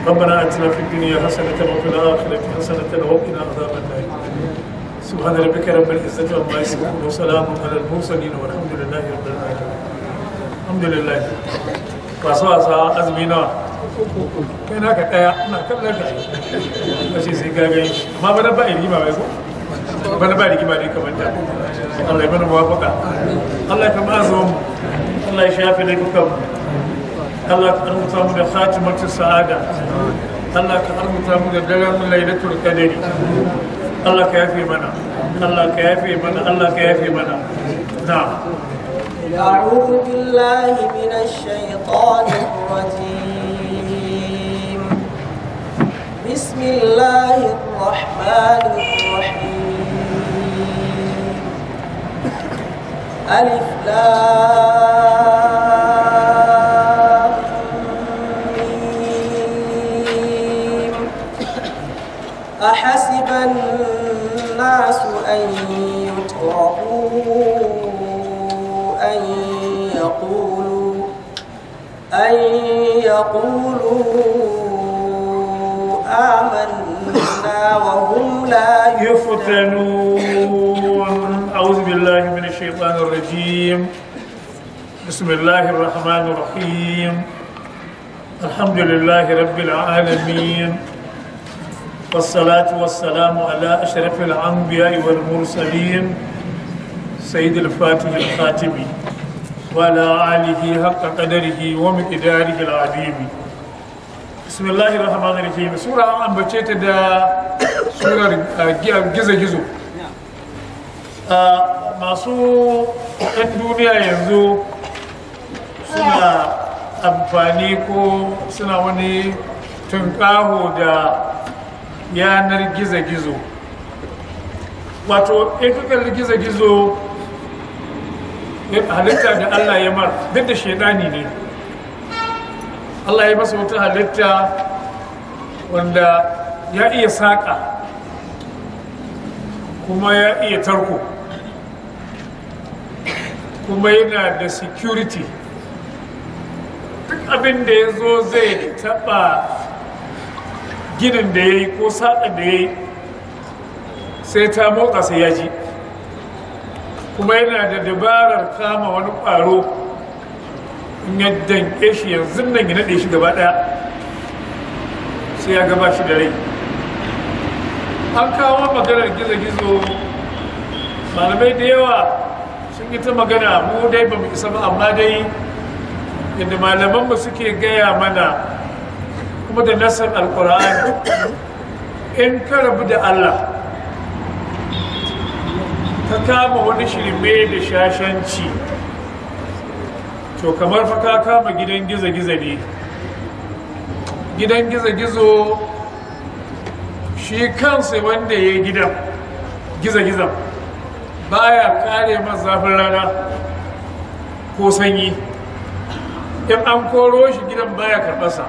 ربنا اتنا في الدنيا حسنه وفي الاخره حسنه وقنا عذاب النار سبحان ربك رب العزه عما يصفون وسلام على المرسلين والحمد لله رب العالمين الحمد لله wasu wasa azumi nawa kai naka daya na kallon ka kace sai ka gani amma bana ba rigima bai ko bana ba rigima ne kamar da Allah ya mana muwafaka Allah ya kama azumin Allah ya shafe laifukan mu Allah ka arzuta mu da khatimatu sa'ada Allah ka arzuta mu da daren lailatul qadari Allah ka yafe mana Allah ka yafe mana Allah ka yafe mana na'am أعوذ بالله من الشيطان الرجيم بسم الله الرحمن الرحيم ألف لام ميم. أحسب الناس أن يتركوا أن يقولوا أن يقولوا آمنا وهم لا يفتنون أعوذ بالله من الشيطان الرجيم بسم الله الرحمن الرحيم الحمد لله رب العالمين والصلاة والسلام على أشرف الأنبياء والمرسلين سيد الفاتح الخاتم وعلى آله حق قدره ومقداره العظيم بسم الله الرحمن الرحيم سورة أن بچيت دا سورة جزء جزء masu ɗan duniya yanzu suna amfani ko suna wani tunƙaho da yanar gizo-gizo wato in ka kalli gizo-gizo halitta da Allah ya mar duk da shaidani ne Allah ya masa wata halitta wanda ya iya saƙa kuma ya iya tarko kuma yana da security duk abin da ya zo zai taɓa ginin da ya yi ko saƙa da ya yi sai ta motsa sai ya ji kuma yana da dabarar kama wani ƙwaro in ya danke shi yanzu nan ya naɗe shi gaba ɗaya sai ya gaba shi da rai an kawo maganar gizo-gizo malamai da yawa sun yi ta magana mu dai ba mu isa ba amma dai yadda malamanmu suke gaya mana kuma da nasar alkur'ani in ka rabu da allah ka kama wani shirme da shashanci to kamar fa ka kama gidan gizo-gizo ne gidan gizo-gizo shi kansa wanda ya yi gidan gizo-gizon baya kare masa zafin rana ko sanyi in an koro shi gidan baya karɓarsa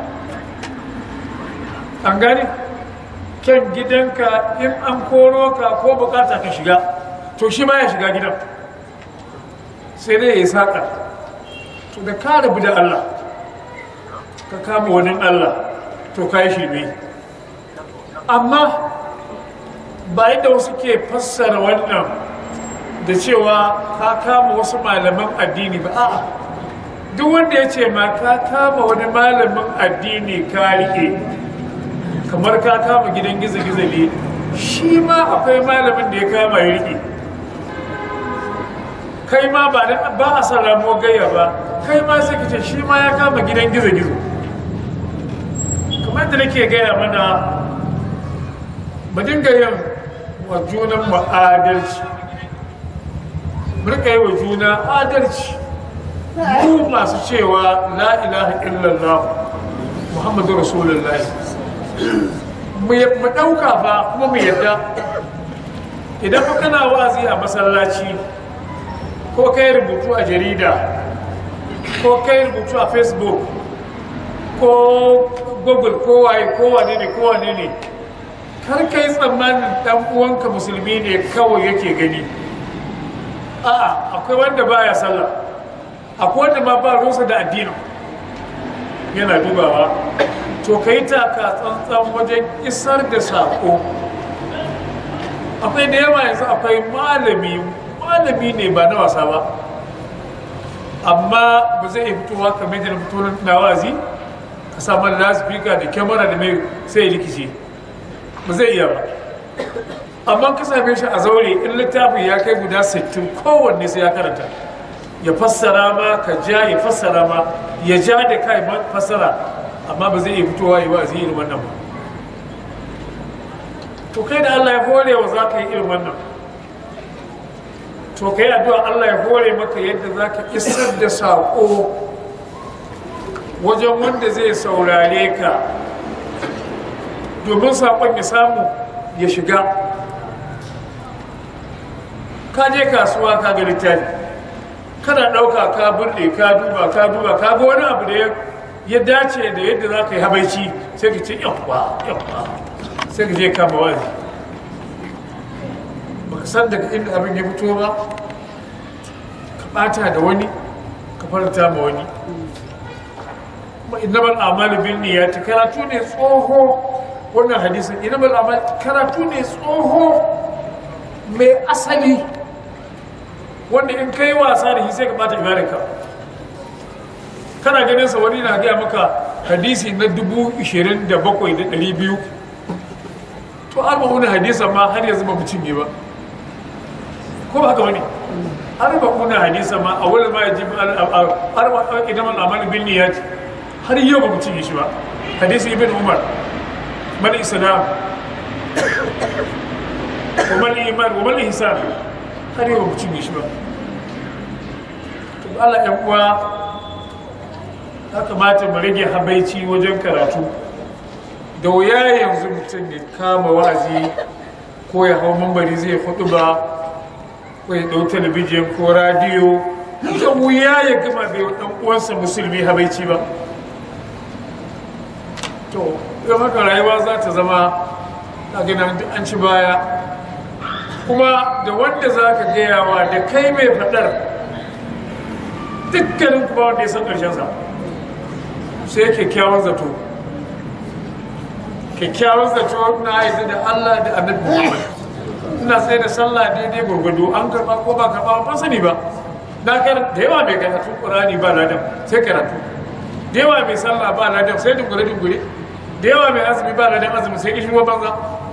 an gani kyan gidanka in an koro ka ko bukata ka shiga to shi ma ya shiga gidan sai dai ya yi saƙa to da ka rabu da Allah ka kama wani Allah to ka yi shirme amma ba yadda wasu ke fassara wannan da cewa ka kama wasu malaman addini ba a'a duk wanda ya ce ma ka kama wani malamin addini ka riƙe kamar ka kama gidan gizo-gizo ne shi ma akwai malamin da ya kama ya riƙe kai ma ba da ba a san ramo gayya ba kai ma sai kace shi ma ya kama gidan gizo-gizo kamar da nake gaya mana mu dinga yin wa junan mu adalci mu rika yi wa juna adalci mu masu cewa la ilaha illallah muhammadu rasulullahi mu ɗauka ba kuma mu yadda idan fa kana wazi a masallaci ko kai rubutu a jarida ko kai rubutu a facebook ko google ko waye ko wane ne ko wane ne kar kai tsammanin dan uwanka musulmi ne kawai yake gani a'a akwai wanda baya sallah akwai wanda ma ba rusa da addinin yana dubawa to ka yi taka tsantsan wajen isar da saƙo akwai da yawa yanzu akwai malami malami ne ba na wasa ba amma ba zai iya fitowa kamar da na fito na wazi ka samu lasifika da kyamara da mai sai ya rikice ba zai iya ba amma ka same shi a zaure in littafin ya kai guda 60 kowanne sai ya karanta ya fassara ma ka ja ya fassara ma ya ja da kai fassara amma ba zai iya fitowa yi wa zai irin wannan ba to kai da Allah ya hore wa za ka yi irin wannan to kai addu'a Allah ya hore maka yadda za ka isar da saƙo wajen wanda zai saurare ka domin saƙon ya samu ya shiga ka je kasuwa ka ga littafi kana ɗauka ka burɗe ka duba ka duba ka ga wani abu da ya dace da yadda za ka yi habaici sai ka ce yawwa yawwa sai ka je kama wazi baka san daga inda abin ya fito ba ka ɓata da wani ka faranta ma wani kuma innamal a'malu bin niyyati karatu ne tsoho wannan hadisin innamal a'malu karatu ne tsoho mai asali wanda in kai wasa da shi sai ka bata ibadarka kana ganin sa wani na gaya maka hadisi na dubu ishirin da bakwai da ɗari biyu to an wani hadisa ma har yanzu ba mu cinye ba ko ba haka wani har ba kuna hadisa ma a wani ma ya ji har ba idan al'amal bin niyyati har yau ba mu cinye shi ba hadisi ibn umar mal islam wa mal iman wa mal ihsan har yau ba mu cinye shi ba to Allah ya uwa ya kamata mu rage habaici wajen karatu da wuya yanzu mutum ya kama wa'azi ko ya hau mambari zai hudu ba ko ya ɗau talabijin ko radiyo da wuya ya gama bai ɗan uwansa musulmi habaici ba to yau haka rayuwa za ta zama a gina an ci baya kuma da wanda za ka gayawa da kai mai faɗar dukkanin kuma wanda ya san ƙarshensa sai kyakkyawan zato kyakkyawan zato na haizu da Allah da annabi Muhammad ina sai da sallah daidai gurgudu an karba ko ba karba ba sani ba na kar da yawa mai karatu Qur'ani ba ladan sai karatu da yawa mai sallah ba ladan sai dungure dungure da yawa mai azumi ba ladan azumi sai kishin wa banza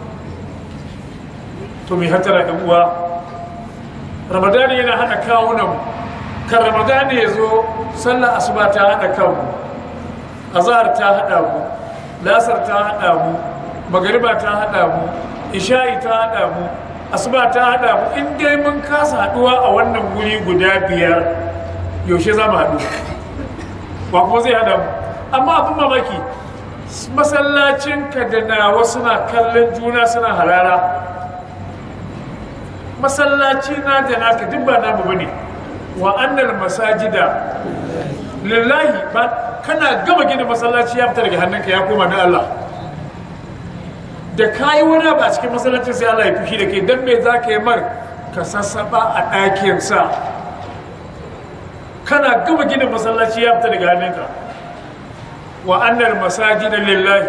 to mai hatara da uwa Ramadani yana hada kawunan mu kan Ramadani ya zo sallah asuba ta hada kanmu azhar ta hada mu lasar ta haɗa mu magariba ta haɗa mu isha'i ta haɗa mu asuba ta haɗa mu in dai mun kasa haɗuwa a wannan guri guda biyar yaushe za mu haɗu ba kuma zai haɗa mu amma abin mamaki masallacin ka da nawa suna kallon juna suna harara masallaci na da naka duk ba namu bane wa annal masajida lillahi ba kana gama gina masallaci ya fita daga hannunka ya koma na Allah da kayi wani ba cikin masallacin sai Allah ya fushi da ke don me za ka yi mar ka sassaba a ɗakinsa kana gama gina masallaci ya fita daga hannunka wa annar masaji da lillahi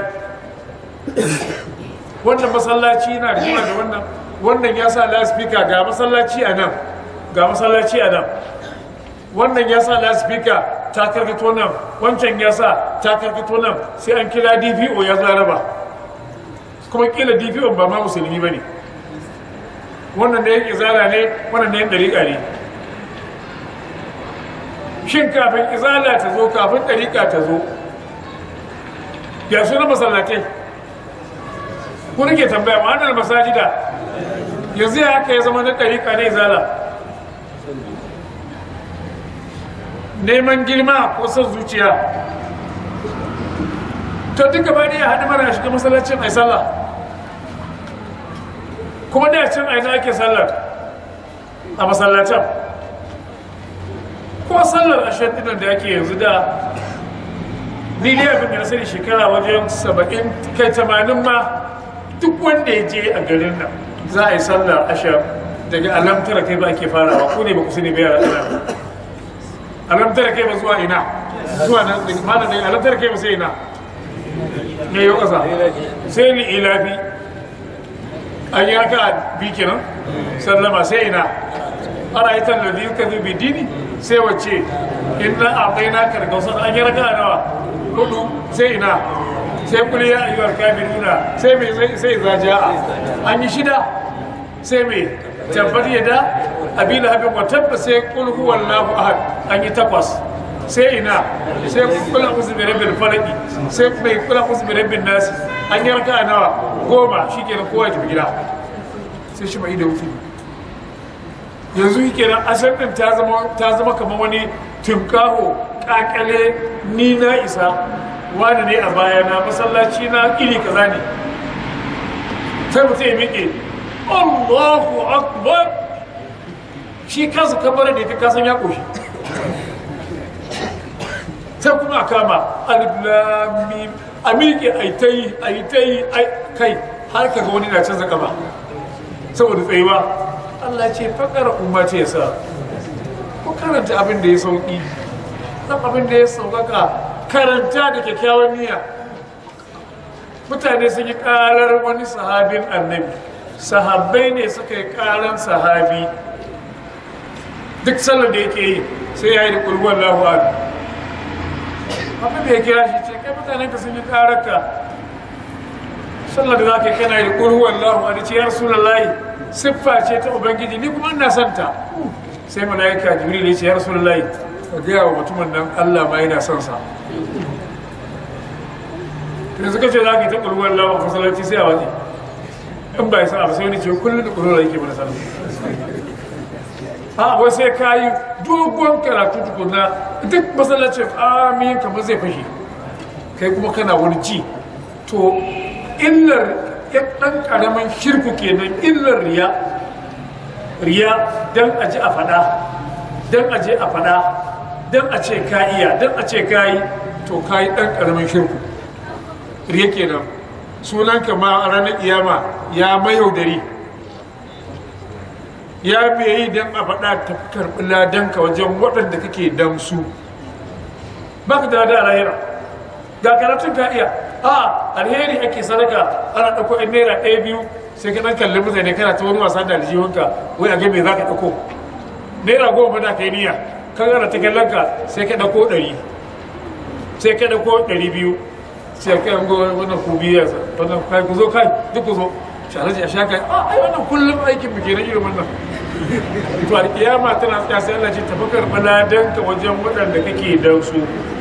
wannan masallaci na rigima da wannan wannan ya sa laspika ga masallaci a nan ga masallaci a nan wannan ya sa laspika ta karkato nan wancan ya sa ta karkato nan sai an kira dpo ya zaraba kuma kila dpo ba ma musulmi ba ne wannan da yake izala ne wannan da yin dariƙa ne shin kafin izala ta zo kafin dariƙa ta zo ya suna masallatai ku nake tambaya ma'anar masajida yanzu ya haka ya zama na dariƙa ne izala neman girma ko son zuciya to duk gaba ne ya haɗu mana shiga masallacin ai sallah kuma da cin aina ake sallar a masallacin ko sallar ashirin dinan da ake yanzu da ni ne abin da na sani shekara wajen saba'in kai tamanin ma duk wanda ya je a garin nan za a yi sallar ashirin daga alamtara kai ba ake farawa ko ne ba ku sani ba yara ɗana alamtar kai ba zuwa ina zuwa nan malam dai alamtar kai ba sai ina ne yau ƙasa sai ni ilafi an yi haka bi kenan sallama sai ina ana yi tan ladhi yukadhibu bi dini sai wacce inna a'tayna ka al-kawsar an yi raka nawa hudu sai ina sai kul ya ayyuhal kafiruna sai me sai sai zaja'a an yi shida sai me tabbat yada abi lahabin wa tabba sai kul huwallahu ahad an yi takwas sai ina sai kula uzu bi rabbil falaqi sai mai kula uzu bi rabbin nas an yi raka nawa goma shikenan kowa ya tafi gida sai shi mai da wuce yanzu yi kenan asar din ta zama ta zama kamar wani tunkaho kakale ni na isa wani ne a baya na masallaci na iri kaza ne sai mutum ya miƙe Allahu akbar shi kansa kabara da ya kasan ya ƙoshi sai kuma a kama alif lam mim a miƙe ai ta yi ai ta yi kai har ka ga wani na canza kaba saboda tsayuwa Allah ce fakar umma ce sa ku karanta abin da ya sauki dan abin da ya saukaka karanta da kyakkyawan niyya mutane sun yi karar wani sahabin annabi sahabbai ne suka yi karan sahabi duk sallar da yake yi sai ya yi da kulwar lahu abin da ya kira shi ce kai mutanen ka sun yi karar ka sallar da za ka yi kana yi da kulwar lahu abin ce ya rasu lallahi siffa ce ta ubangiji ni kuma ina son ta sai mala'ika jibril ya ce ya rasulullahi ka gaya wa mutumin nan Allah ma yana son sa yanzu kace za ka yi ta ƙulwar lawa a masallaci sai a waje in ba ya sa abu sai wani ce kullum da ƙulwar yake mana sallah a wai sai ka yi dogon karatu tukuna duk masallacin amin kamar zai fashe kai kuma kana wani ji to illar ya ɗan ƙaramin shirku kenan illar riya riya don a ji a faɗa don a je a faɗa don a ce ka iya don a ce ka yi to ka yi ɗan ƙaramin shirku riya kenan sunan ka ma a ranar kiyama ya mayaudari ya mai yi don a faɗa ta karɓi ladanka wajen waɗanda kake dan su ba ka da da lahira ga karatun ka iya a alheri ake sadaka ana ɗauko ɗan naira ɗaya biyu sai ka ɗan kalli mutane kana ta wani wasa da aljihunka wai a ga me za ka ɗauko naira goma da ka yi niyya kan ana ta kallon ka sai ka ɗauko ɗari sai ka ɗauko ɗari biyu sai ka yango wannan ku biya wannan kai ku zo kai duk ku zo shalaji a shaka a ai wannan kullum aikin mu kenan irin wannan to alƙiyama tana tsaya sai Allah ce tafakar baladan ka wajen waɗanda kake dan su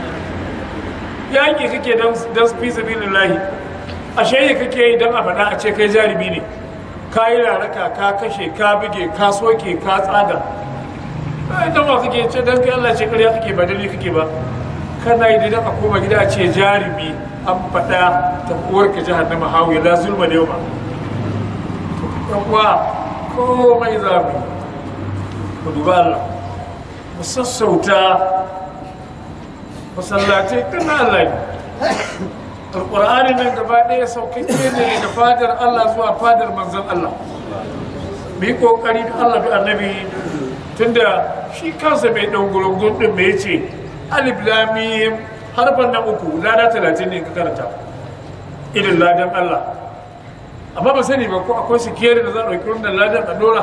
yaƙi kake don fi sabilin lahi a shayi kake yi don a faɗa a ce kai jarumi ne ka yi raraka ka kashe ka buge ka soke ka tsaga ba don ma kake ce don kai Allah ce karya kake ba dalili kake ba kana yi don a koma gida a ce jarumi an faɗa ta uwar ka jihar na mahawiya la zulma da yau ba ɗan uwa komai za mu ku duba Allah mu sassauta masallatai kana Allah ne alƙur'ani nan gaba ɗaya sauƙaƙe ne daga fadar Allah zuwa fadar manzon Allah mu yi ƙoƙari da Allah bi annabi tunda shi kansa mai ɗan gurungun ɗin mai ce alif lamim harfan nan uku lada talatin ne ka karanta irin ladan Allah amma ba sani ba ko akwai sikeri da za a ɗauki wannan ladan a dora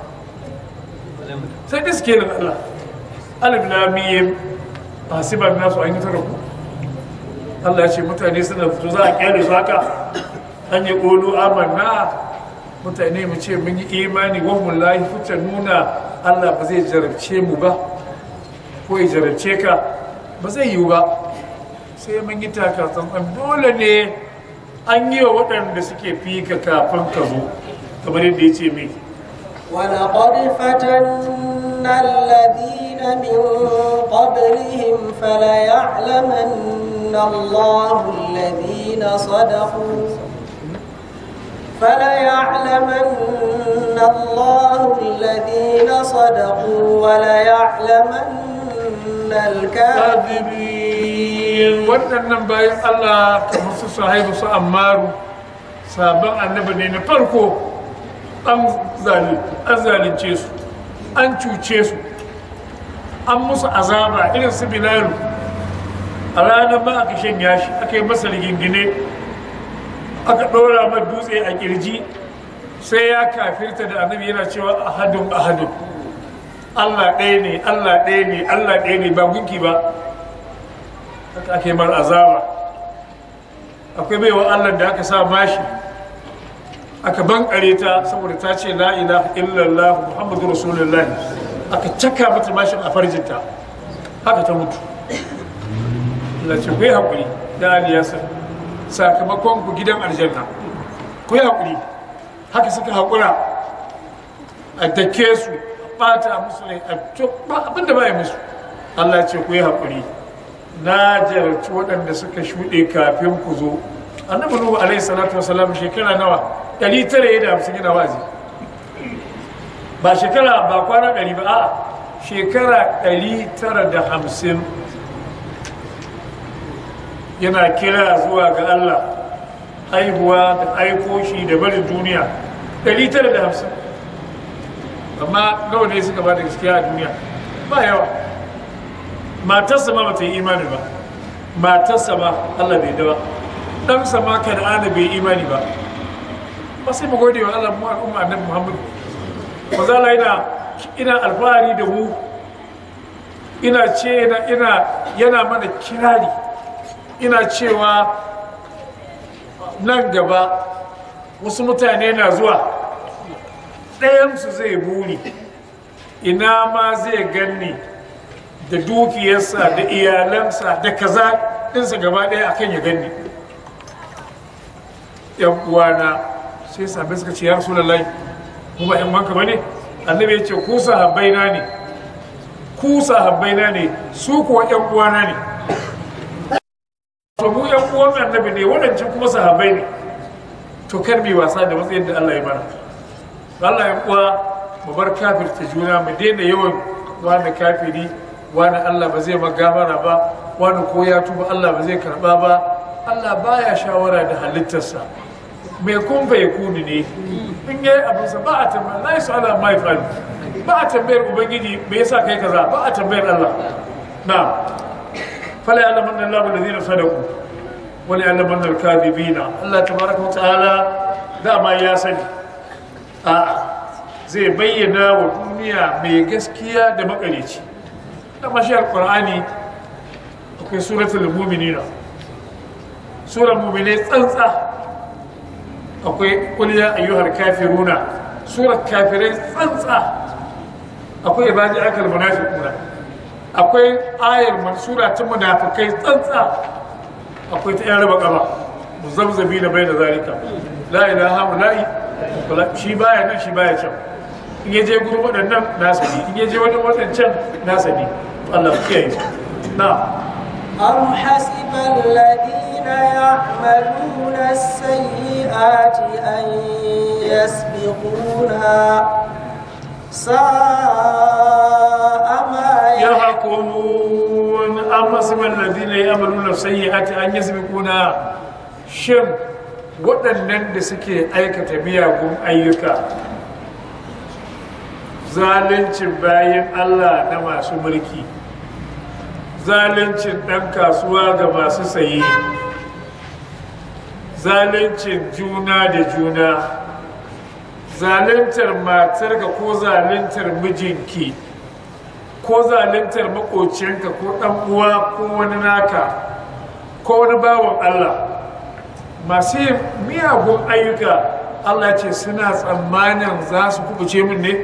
sai dai sikerin Allah alif lamim hasiban nasu an yi tara ku Allah ya ce mutane suna fito za a kyale su haka an yi ƙolo amanna mutane mu ce mun yi imani wa mun lahi fita nuna Allah ba zai jarabce mu ba ko ya jarabce ka ba zai yiwu ba sai mun yi taka tsantsan dole ne an yi wa waɗanda suke fi ka kafin ka zo kamar yadda ya ce mai ولقد فتنا الذين من قبلهم فليعلمن الله الذين صدقوا فليعلمن الله الذين صدقوا وليعلمن الكاذبين waɗannan bayan Allah kamar su sahibu su ammaru sabon annabi ne na farko an zalunce su an cuce su an musu azaba irin su bilalu a ranar ma aka shanya shi aka yi masa rigingine aka ɗora mai dutse a kirji sai ya kafirta da annabi yana cewa ahadun ahadun Allah ɗaya ne Allah ɗaya ne Allah ɗaya ne ba gunki ba haka ake mar azaba akwai baiwa Allah da aka sa mashi aka bankare ta saboda ta ce la ilaha illallah muhammadu rasulullah aka caka mata mashin a farjinta haka ta mutu Allah ce ku yi haƙuri da aliyasa sakamakon ku gidan aljanna ku yi haƙuri haka suka haƙura a dake su a ɓata musu ne a abinda ba yi musu Allah ce ku yi haƙuri na jarabci waɗanda suka shuɗe kafin ku zo annabi nuhu alaihi salatu wasalam shekara nawa ɗari tara da hamsin yana wazi ba shekara ba kwana ɗari ba a shekara ɗari tara da hamsin yana kira zuwa ga Allah haihuwa da aiko shi da barin duniya ɗari tara da hamsin amma nawa ne suka ba da gaskiya a duniya ba yawa matarsa ma bata yi imani ba matarsa ma Allah bai da ba ɗansa ma kan'ana bai imani ba ba sai mu gode wa Allah mu al'umma annabi Muhammad ba za la ina ina alfahari da mu ina ce ina yana mana kirari ina cewa nan gaba wasu mutane na zuwa ɗayansu zai buri ina ma zai ganni da dukiyarsa da iyalansa da kaza ɗinsa gaba ɗaya akan ya ganni yan uwana sai sabai suka ce ya rasu lallai kuma yan wanka ba ne annabi ya ce ku sahabbaina ne ku sahabbaina ne su kuwa yan uwana ne to mu yan uwan annabi ne wadancan kuma sahabbai ne to kar mi wasa da matsayin da Allah ya mana Allah ya kuwa mu bar kafirta juna mu daina yawan wani kafiri wani Allah ba zai magamara ba wani ko ya tuba Allah ba zai karba ba Allah baya shawara da halittarsa mai kun bai kuni ne in yi abinsa ba a tambayar la yasu ala mai faru ba a tambayar ubangiji me yasa kai kaza ba a tambayar Allah na fala ya lamanna Allah wal ladina sadaku wala ya lamanna al kadhibina Allah tabaraka wa ta'ala dama ya sani a zai bayyana wa duniya mai gaskiya da makalici dama shi alqur'ani akwai suratul mu'minina sura mu'mine tsantsa akwai kuliya ayyuhar kafiruna surar kafirai tsantsa akwai ibadi akal munafiquna akwai ayar mansura ta munafikai tsantsa akwai ta yan raba kaba muzabzabi da bai da zalika la ilaha ula'i shi baya nan shi baya can in yaje gurin waɗannan nasa ne in yaje wajen waɗancan nasa ne Allah ku kiyaye na أم حسب الذين يعملون السيئات أن يسبقونا ساء ما يحكمون أما سمى الذين يعملون السيئات أن يسبقونا shin waɗannan da suke aikata miyagun ayyuka zaluncin bayan Allah na masu mulki zaluncin ɗan kasuwa ga masu saye zaluncin juna da juna zaluntar matarka ko zaluntar mijinki ko zaluntar makocinka ko ɗan uwa ko wani naka ko wani bawan Allah masu yin miyagun ayyuka Allah ce suna tsammanin za su kubuce min ne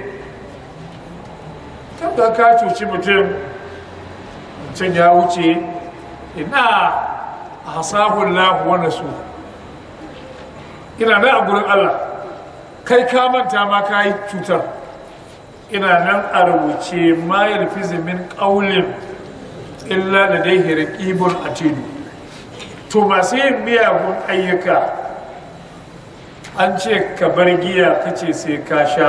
kan ka cuci mutum can ya wuce ina a hasahun lahu wani su ina nan a gurin Allah kai ka manta ma ka yi cutar ina nan a rubuce ma ya rufi min ƙaulin illa da dai hirƙibun a tilu to masu yin miyagun ayyuka an ce ka bar giya kace sai ka sha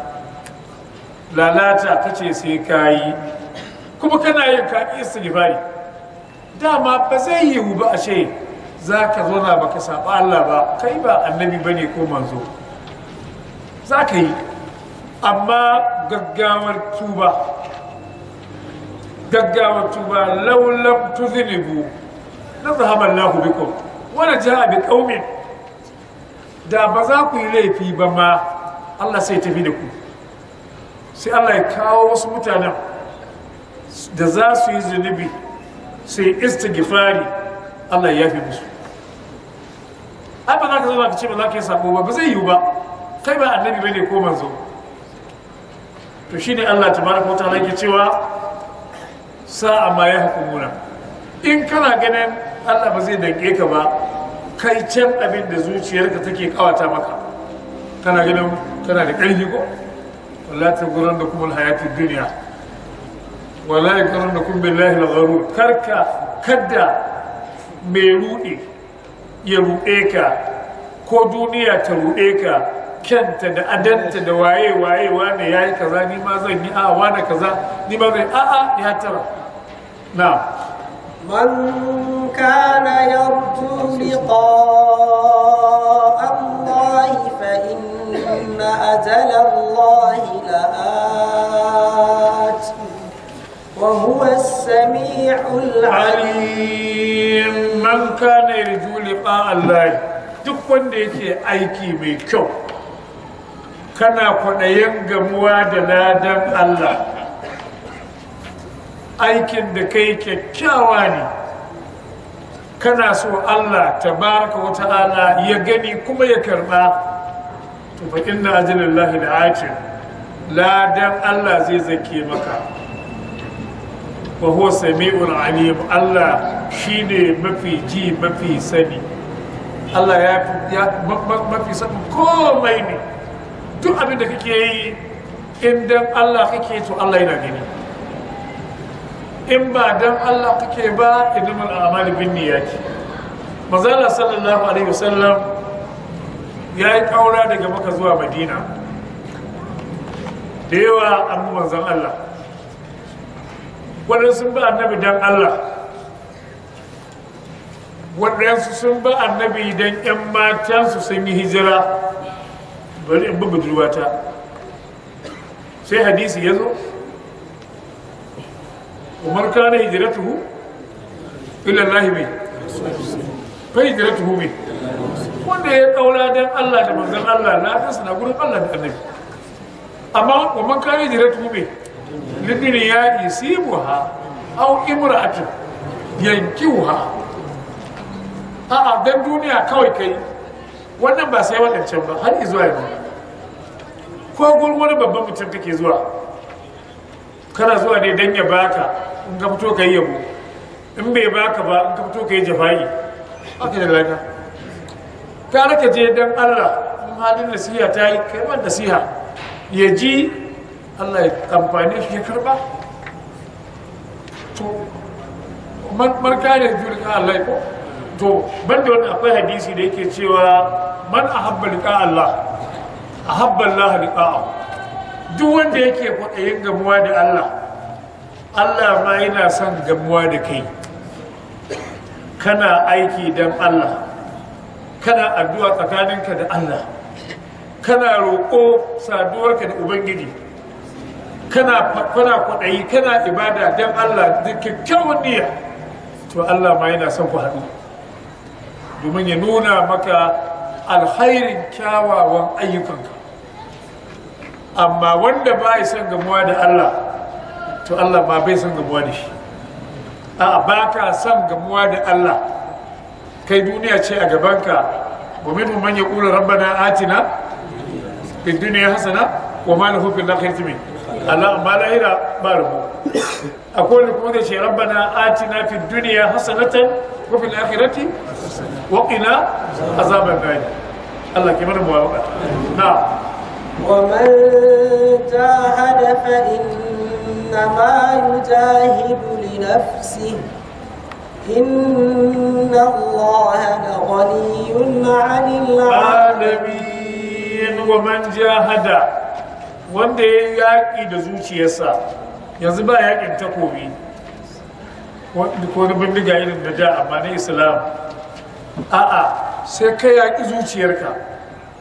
lalata kace sai ka yi kuma kana yin ka istighfari dama ba zai yiwu ba a ce za ka zo na baka saba Allah ba kai ba annabi bane ko manzo za ka yi amma gaggawar tuba gaggawar tuba laulam tuzinibu na zahaban lahu bikum wani ja'a bi qaumin da ba za ku yi laifi ba ma Allah sai tafi da ku sai Allah ya kawo wasu mutanen da za su yi zunubi sai istighfari Allah ya yafi musu ai ba za ka zama ka ce ba za ka yi sabo ba ba zai yiwu ba kai ba annabi bane ko manzo to shine Allah tabaraka wa ta'ala yake cewa sa'a ma ya hukumuna in kana ganin Allah ba zai danke ka ba kai can abin da zuciyarka take kawata maka kana ganin kana da ƙarfi ko wallahi ta gurin da kuma hayatu duniya wallahi gurin da kuma billahi al-gharur karka kadda mai ruɗe ya ruɗe ka ko duniya ta ruɗe ka kyanta da adanta da waye waye wane yayi kaza ni ma zan yi a wane kaza ni ma zan a a ya tara na'am من كان يرجو لقاء الله فإن أجل الله لآت وهو السميع العليم alim man kana yarju liqa Allah duk wanda yake aiki mai kyau kana kwaɗayin gamuwa da ladan Allah aikin da kai kyakkyawa ne kana so Allah tabaraka wa ta'ala ya gani kuma ya karba to fa inna ajalallahi la'atin ladan Allah zai zake maka wa huwa sami'ul alim Allah shine mafi ji mafi sani Allah ya ya ma- ma- mafi sanin komai ne duk abin da kake yi in dan Allah kake to Allah yana gani in ba dan Allah kake ba innamal a'malu binniyati manzala sallallahu alaihi wasallam ya yi kaura daga maka zuwa madina da yawa an bi manzon Allah waɗansu sun ba annabi don Allah waɗansu sun ba annabi don 'yan matansu sun yi hijira bari in bi budurwata sai hadisi ya zo umar kana hijiratuhu ila Allah mai fa hijiratuhu mai wanda ya kaura don Allah da manzon Allah na kansa na gurin Allah da annabi amma umar kana hijiratuhu mai liduniya isibuha aw imra'atun yankiuha a'a dan duniya kawai kai wannan ba sai wadancan ba har izuwa yanzu ko gurin wani babban mutum kake zuwa kana zuwa ne dan ya baka in ka fito ka yi yabo in bai baka ba in ka fito ka yi jafa'i haka da lada ka ka je dan Allah in halin nasiha ta yi kai man nasiha ya ji Allah ya amfani shi ya karba to marka ne juri ka Allah ko to banda wani akwai hadisi da yake cewa man ahabba liqa Allah ahabba Allah liqa'ahu duk wanda yake kwaɗayin gamuwa da Allah Allah ma yana son gamuwa da kai kana aiki don Allah kana addu'a tsakaninka da Allah kana roƙo saduwarka da Ubangiji kana kana kwaɗayi kana ibada don Allah da kyakkyawan niyya to Allah ma yana son ku haɗu domin ya nuna maka alkhairin kyawawan ayyukanka amma wanda ba ya son gamuwa da Allah to Allah ma bai son gamuwa da shi a ba ka son gamuwa da Allah kai duniya ce a gabanka wa minhum man yaqulu rabbana atina fid dunya hasana wa ma lahu fil akhirati min Allah amma lahira ba rubu akwai wanda kuma zai ce rabbana atina fid dunya hasanatan wa fil akhirati wa qina azaban nar Allah ke mana muwafaqa na'am ومن جاهد فإنما يجاهد لنفسه إن الله لغني عن العالمين alamin wa man jahada wanda ya yaƙi da zuciyarsa yanzu ba yaƙin takobi wanda ko na bindiga irin da da amma na islam a'a sai ka yaƙi zuciyarka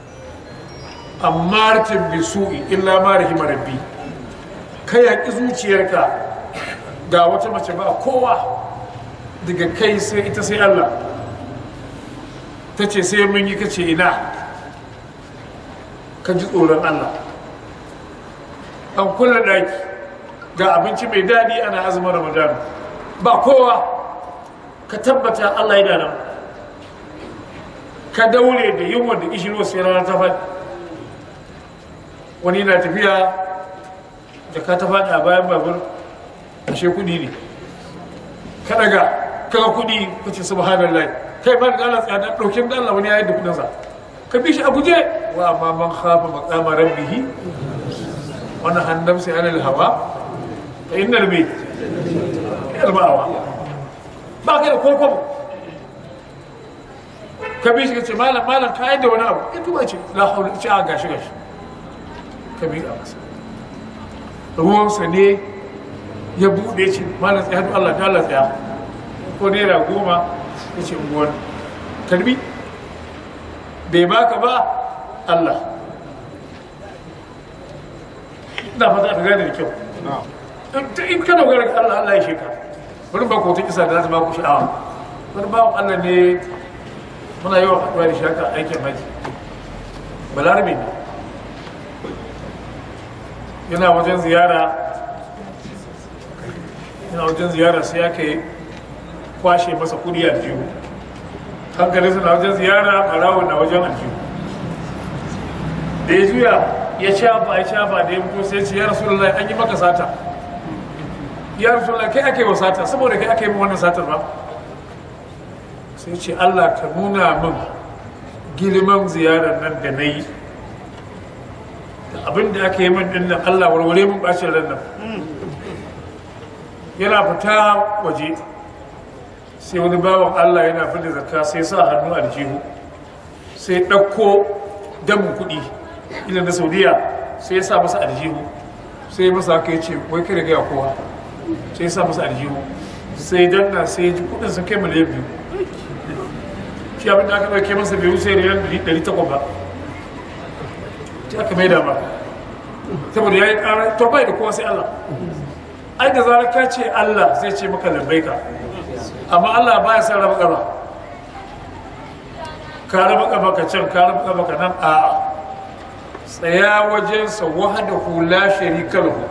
amma ratin bi su'i illa ma rahima rabbi ka yaƙi zuciyarka ga wata mace ba kowa daga kai sai ita sai Allah ta ce sai mun yi kace ina ka ji tsoron Allah an kula daki ga abinci mai daɗi ana azumin ramadan ba kowa ka tabbata Allah yana nan ka daure da yunwa da ishirwa sai rana ta faɗi wani na tafiya da ka ta faɗi a bayan babur ashe kuɗi ne ka daga kaga kuɗi ka ce subhanallah kai ba da Allah tsada ɗaukin da Allah wani ya yi da kuɗinsa ka bi shi a guje wa amma man khafa maqama rabbihi wa nahan nafsi anil hawa fa innal bayt yalma'awa ba kai da kokon ka bi shi ka ce malam malam ka da wani abu ya tuba ce la haula ce a gashi gashi ka bi a masa ruwansa ne ya buɗe ce malam tsaya to Allah ta Allah tsaya ko naira goma ya ce unguwan karbi bai baka ba Allah ina fata ta gane da kyau in ka dogara ga Allah Allah ya sheka bari ba ko ta kisa da za ta ba ku sha'awa wani bawan Allah ne muna yawan haɗuwa da shaka aikin haji balarabe ne yana wajen ziyara yana wajen ziyara sai aka yi kwashe masa kudi a jihu hankali suna wajen ziyara ɓarawun na wajen aljihu da ya juya ya shafa ya shafa da ya mutu sai ce ya rasu an yi maka sata ya rasu kai ake wa sata saboda kai ake yi wannan satar ba sai ce allah ka nuna min girman ziyarar nan da na yi da abin da aka yi min din nan allah warware min bacin ran nan yana fita waje sai wani bawan allah yana fita zakka sai sa hannu a jihu sai ɗauko damin kuɗi ila na saudiya sai ya sa masa aljihu sai ya masa haka ya ce wai kada gaya kowa sai ya sa masa aljihu sai danna sai ya ji kudin sun kai miliyan biyu shi abin da aka ɗauke masa bai wuce riyal ɗari takwas ba ta aka mai dama saboda ya yi ƙara to bai da kowa sai Allah ai da zarar ka ce Allah zai ce maka lambaika amma Allah ba ya san raba ƙaba ka raba ƙaba ka can ka raba ƙaba ka nan a'a tsaya wajensa wahada hula sharika lahu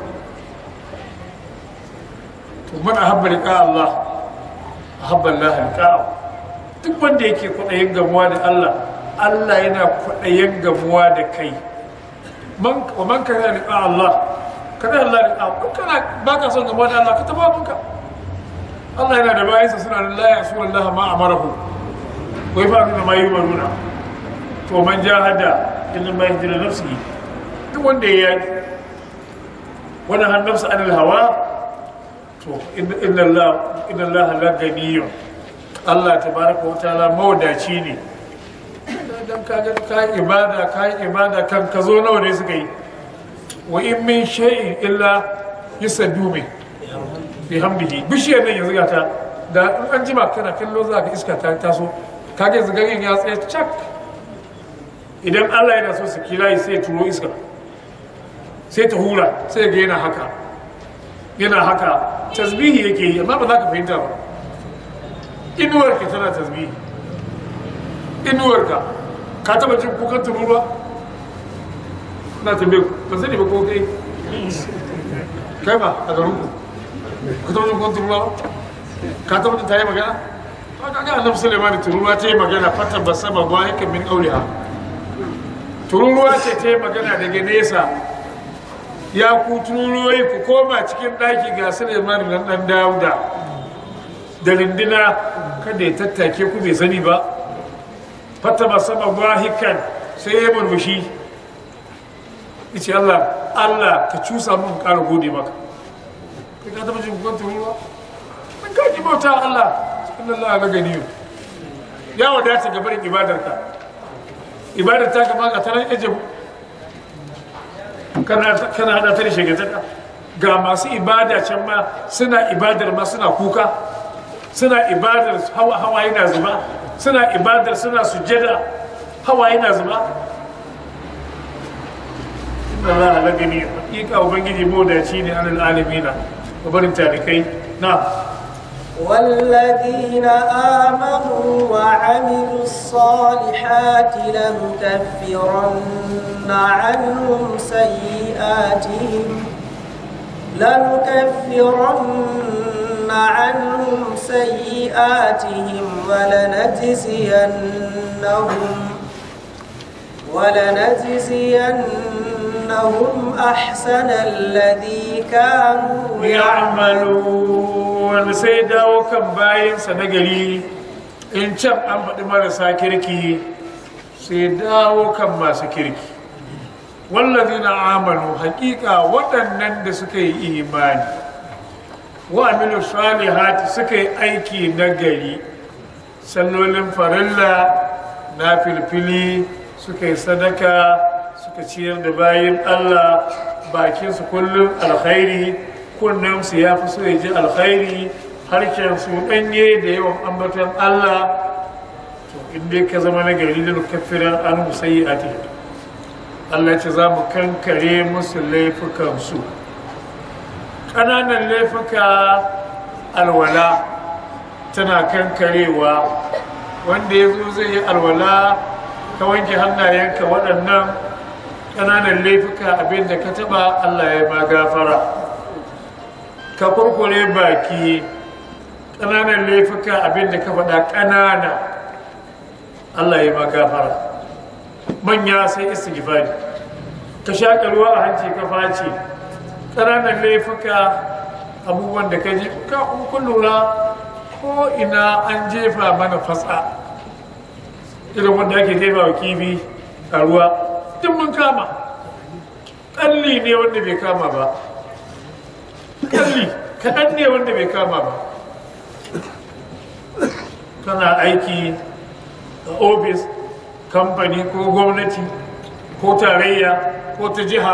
to man ahabba liqa Allah ahabba Allah liqa'ahu duk wanda yake kwaɗayin gamuwa da Allah Allah yana kwaɗayin gamuwa da kai man wa man kana liqa Allah kana Allah liqa kana baka son gamuwa da Allah ka taba munka Allah yana da bayansa suna da la yasu Allah ma amarahu wai ba da ma yi maruna to man jahada inna ma yahdina nafsihi duk wanda ya yi wani han nafsa anil hawa to inna Allah inna Allah la ganiyyun Allah tabaraka wa ta'ala mawdaci ne dan ka ga ka ibada ka ibada kan ka zo nawa ne suka yi wa in min shay'in illa yusaddu bi bihamdihi bishiyar nan yanzu ta da an jima kana kallo za ka iska ta taso kage zagarin ya tsaye cak idan Allah yana so su kira sai ya turo iska sai ta hura sai ga yana haka yana haka tasbihi yake yi amma ba za ka fahimta ba inuwarka tana tasbihi inuwarka ka taba jin kukan tururuwa na tambaye ba sani ba ko kai kai ba a garin ku ka taba jin kukan tururuwa ka taba jin ta yi magana ka ga annabi sulaiman tururuwa ta yi magana fata ba sama ba yake min auliha tururuwa ce ta yi magana daga nesa ya ku tururuwai ku koma cikin ɗaki ga suleiman nan ɗan dawuda da rindina kada ya tattake ku bai sani ba fata ba sama wahikan sai ya murmushi ice allah allah ka cusa mun ƙara gode maka kai ka taɓa jin kukan tururuwa in ka ki bauta allah cikin allah na gani ya wadata gabarin ibadarka ibadar ta gaba ga tanar ejibu kana hada ta da shagantaka ga masu ibada can ma suna ibadar ma suna kuka suna ibadar hawa yana zuba suna ibadar suna sujjada hawa yana zuba inna za a lagani hakika ubangiji modaci ne anil alamina barin talikai na والذين آمنوا وعملوا الصالحات لنكفرن عنهم سيئاتهم لنكفرن عنهم سيئاتهم ولنجزينهم ولنجزينهم أحسن الذي كانوا ya'malun sai dawo kan bayansa na gari in can an faɗi marasa kirki sai dawo kan masu kirki wallazi na amalu hakika waɗannan da suka yi imani wa amilu salihati suka yi aiki na gari sallolin farilla na filfili suka yi sadaka suka ciyar da bayan allah bakinsu kullum alkhairi kunnensu ya fi so ya ji alkhairi harshensu ɗanye da yawan ambaton Allah to inda ka zama na gari da kafiran an musayi a Allah ce za mu kankare musu laifukansu ƙananan laifuka alwala tana kankarewa wanda ya zo zai yi alwala ka wanke hannayenka waɗannan ƙananan laifuka abinda ka taɓa Allah ya ma gafara ka kurkure baki ƙananan laifuka abinda ka faɗa ƙanana Allah ya magafara manya sai istighfari ka shaƙa ruwa a hanci ka face ƙananan laifuka abubuwan da ka ji ka kun lura ko ina an jefa mana fatsa irin wanda ake jefa wa kifi a ruwa duk mun kama ƙalli ne wanda bai kama ba kalli kaɗan ne wanda bai kama ba kana aiki a ofis kamfani ko gwamnati ko tarayya ko ta jiha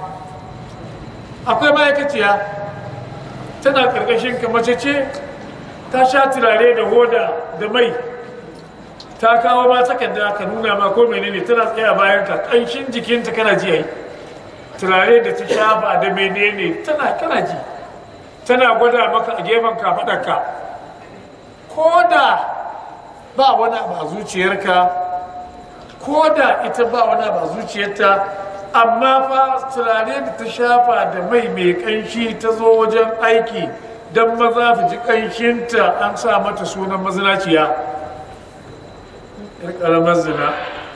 akwai ma'aikaciya tana ƙarƙashin ka mace ce ta sha turare da hoda da mai ta kawo ma takarda ka nuna ma ko menene tana tsaya bayan ka ƙanshin jikinta kana ji ai turare da ta shafa da menene tana kana ji tana gwada maka a gefen kafaɗarka ko da ba wani abu a zuciyarka ko da ita ba wani abu a zuciyarta amma fa turare da ta shafa da mai mai ƙanshi ta zo wajen aiki don maza su ji ƙanshinta an sa mata sunan mazinaciya ƙaramar zina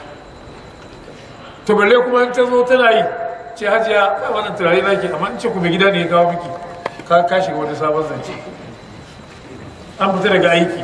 to balle kuma ta zo tana yi ce hajiya kai wannan turare zaki amma in ce kuma gida ne ya kawo miki ka ka shiga wani sabon zance an fita daga aiki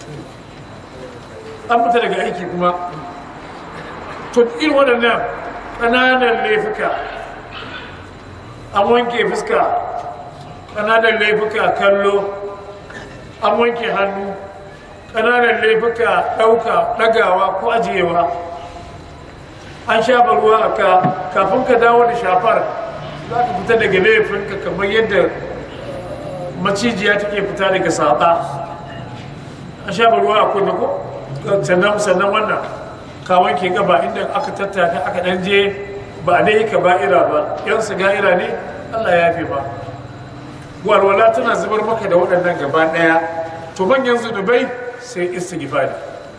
an fita daga aiki kuma to irin waɗannan ƙananan laifuka an wanke fuska ƙananan laifuka kallo an wanke hannu ƙananan laifuka ɗauka ɗagawa ko ajiyewa an shafa ruwa a ka kafin ka dawo da shafar za ka fita daga laifinka kamar yadda macijiya take fita daga saɓa an shafa ruwa a kunne ko sannan sannan wannan ka wanke gaba inda aka tattaka aka ɗan je ba a dai ka ba'ira ba yan su ga'ira ne allah ya fi ba walwala tana zubar maka da waɗannan gaba ɗaya to manyan zunubai sai istighfari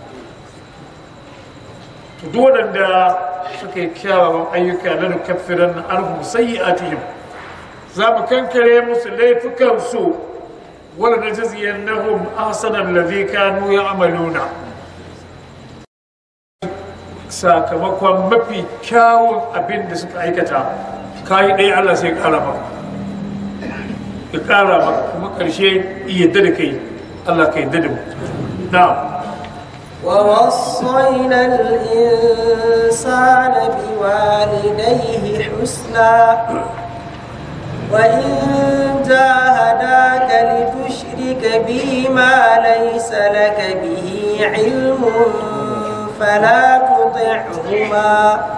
to duk waɗanda suka yi kyawawan ayyuka na nukaffiran na arhum sayyi'atihim za mu kankare musu laifukansu wala najziyannahum ahsana alladhi kanu ya'maluna sakamakon mafi kyawun abin da suka aikata kayi ɗaya Allah sai ƙara maka ya ƙara maka kuma ƙarshe yadda da kai Allah ka yadda da mu na'am ووصينا الإنسان بوالديه حسنا وإن جاهداك لتشرك بي ما ليس لك به علم فلا تطعهما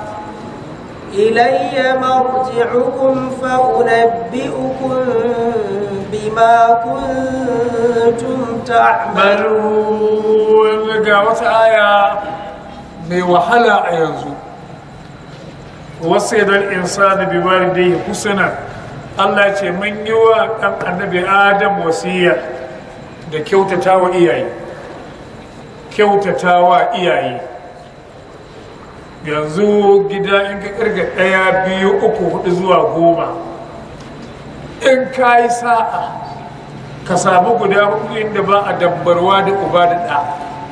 إلي مرجعكم فأنبئكم بما كنتم تعملون malun ga wata aya mai wahala a yanzu wasu idan insani bi walidayhi husna Allah ce mun yi wa ɗan annabi Adam wasiya da kyautata wa iyaye kyautata wa iyaye yanzu gida in ka kirga ɗaya biyu uku hudu zuwa goma in ka yi sa'a ka samu guda hudu inda ba a dabbarwa da uba da ɗa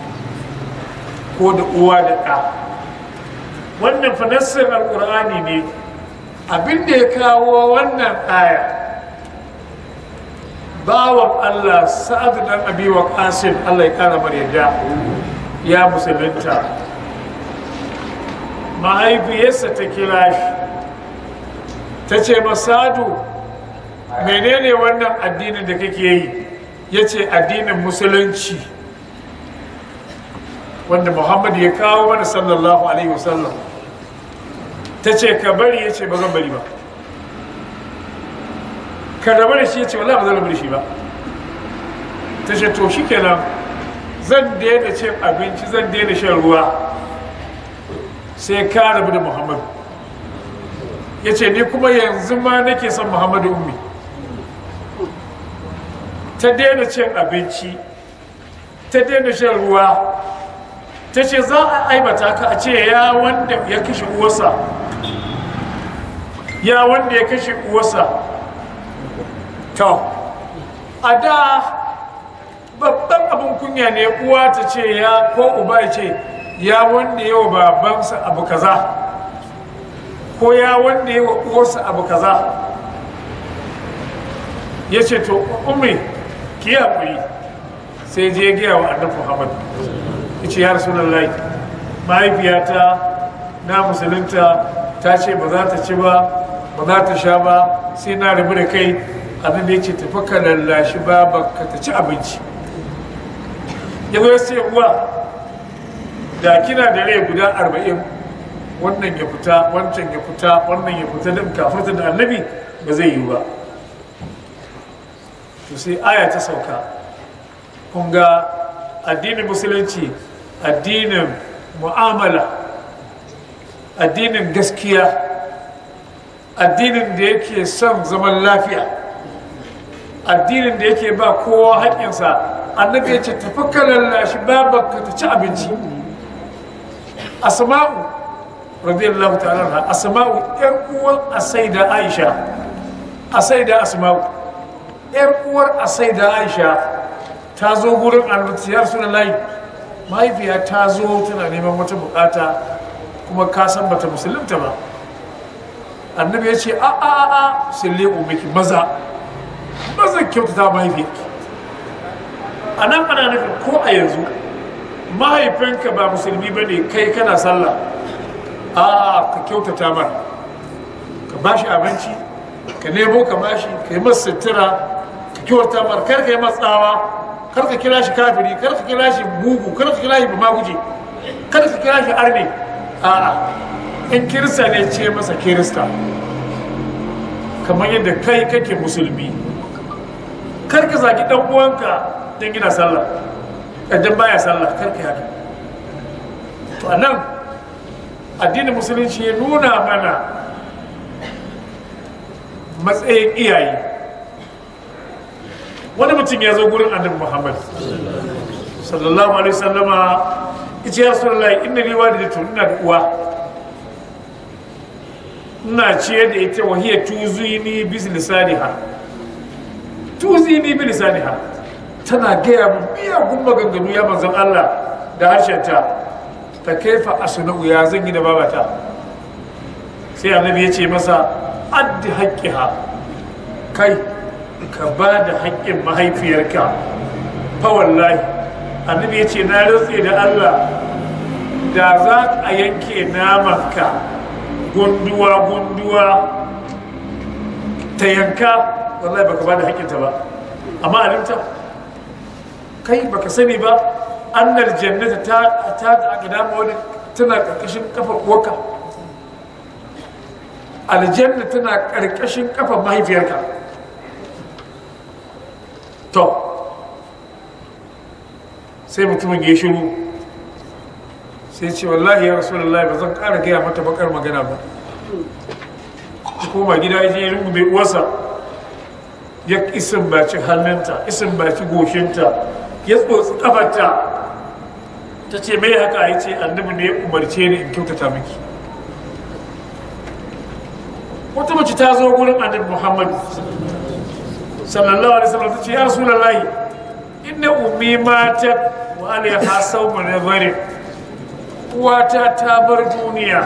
ko da uwa da ɗa wannan fanassar alƙur'ani ne abinda ya kawo wannan aya bawan allah sa'adu dan abi wa qasim allah ya kara mar yadda ya musulunta mahaifiyarsa ta kira shi ta ce masadu menene wannan addinin da kake yi ya ce addinin musulunci wanda muhammad ya kawo mana sallallahu alaihi wasallam ta ce ka bari ya ce ba zan bari ba ka rabu da shi ya ce wala ba zan rabu da shi ba ta ce to shi kenan zan daina cin abinci zan daina shan ruwa sai ka rabu da muhammadu ya ce ni kuma yanzu ma nake son muhammadu ummi ta daina cin abinci ta daina shan ruwa ta ce za a aibata ka a ce ya wanda ya kashe uwarsa ya wanda ya kashe uwarsa to a da babban abin kunya ne uwa ta ce ya ko uba ya ce ya wanda ya wa babansa abu kaza ko ya wanda ya wa uwarsa abu kaza ya ce to umri ki haƙuri sai je gaya wa annabi muhammad ya ce ya rasulullahi mahaifiyata na musulunta ta ce ba za ta ci ba ba za ta sha ba sai na rabu da kai annabi ya ce tafi ka lallashi ba ka ta ci abinci ya zo ya ce uwa da kina da rai guda arba'in wannan ya fita wancan ya fita wannan ya fita da kafirta da annabi ba zai yi ba to sai aya ta sauka kun ga addinin musulunci addinin mu'amala addinin gaskiya addinin da yake son zaman lafiya addinin da yake ba kowa haƙƙinsa annabi ya ce tafi ka lallashi babanka ta ci abinci asma'u radiyallahu ta'ala na asma'u yar uwan asaida aisha asaida asma'u yar uwar asaida aisha ta zo gurin annabi ya rasulullahi mahaifiya ta zo tana neman wata bukata kuma ka san bata musulunta ba annabi ya ce a a a a sille umiki maza maza kyautata mahaifiyarki a nan ana nufin ko a yanzu mahaifinka ba musulmi ba ne kai kana sallah a ka kyautata mar ka ba shi abinci ka nemo ka ba shi ka yi masa sutura ka kyauta mar kar ka yi matsawa kar ka kira shi kafiri kar ka kira shi bugu kar ka kira shi bamaguje kar ka kira shi arne a'a in kirista ne ce masa kirista kamar yadda kai kake musulmi kar ka zagi dan uwanka don gina sallah idan baya sallah kar ka haka to anan addinin musulunci ya nuna mana matsayin iyaye wani mutum ya zo gurin annabi muhammad sallallahu alaihi wasallama ita ya rasulullahi inna li walidatu ina da uwa ina ce da ita wahiya tuzini bi lisaniha tuzini bi lisaniha tana gaya min miyagun maganganu ya manzon Allah da harshenta ta kaifa asna'u ya zan yi da babata sai annabi ya ce masa addi haqqiha kai ka ba da haƙƙin mahaifiyarka fa wallahi annabi ya ce na rantse da Allah da za a yanke namanka gunduwa gunduwa ta yanka wallahi baka ba da haƙƙinta ba amma alimta kai baka sani ba annal jannata ta ta aqdama wani tana karkashin kafar uwarka aljanna tana karkashin kafar mahaifiyarka to sai mutumin ya shiru sai ce wallahi ya rasulullahi ba zan ƙara gaya mata bakar magana ba koma gida ya je ya rungume uwarsa ya isin baci hannunta isin baci goshinta ya tsotsi kafarta ta ce mai haka ya ce annabi ne ya umarce ni in kyautata miki wata mace ta zo gurin annabi muhammad sallallahu alaihi wasallam ta ce ya rasulullahi inna ummi matat wa alaiha sawmun nadharin uwata ta bar duniya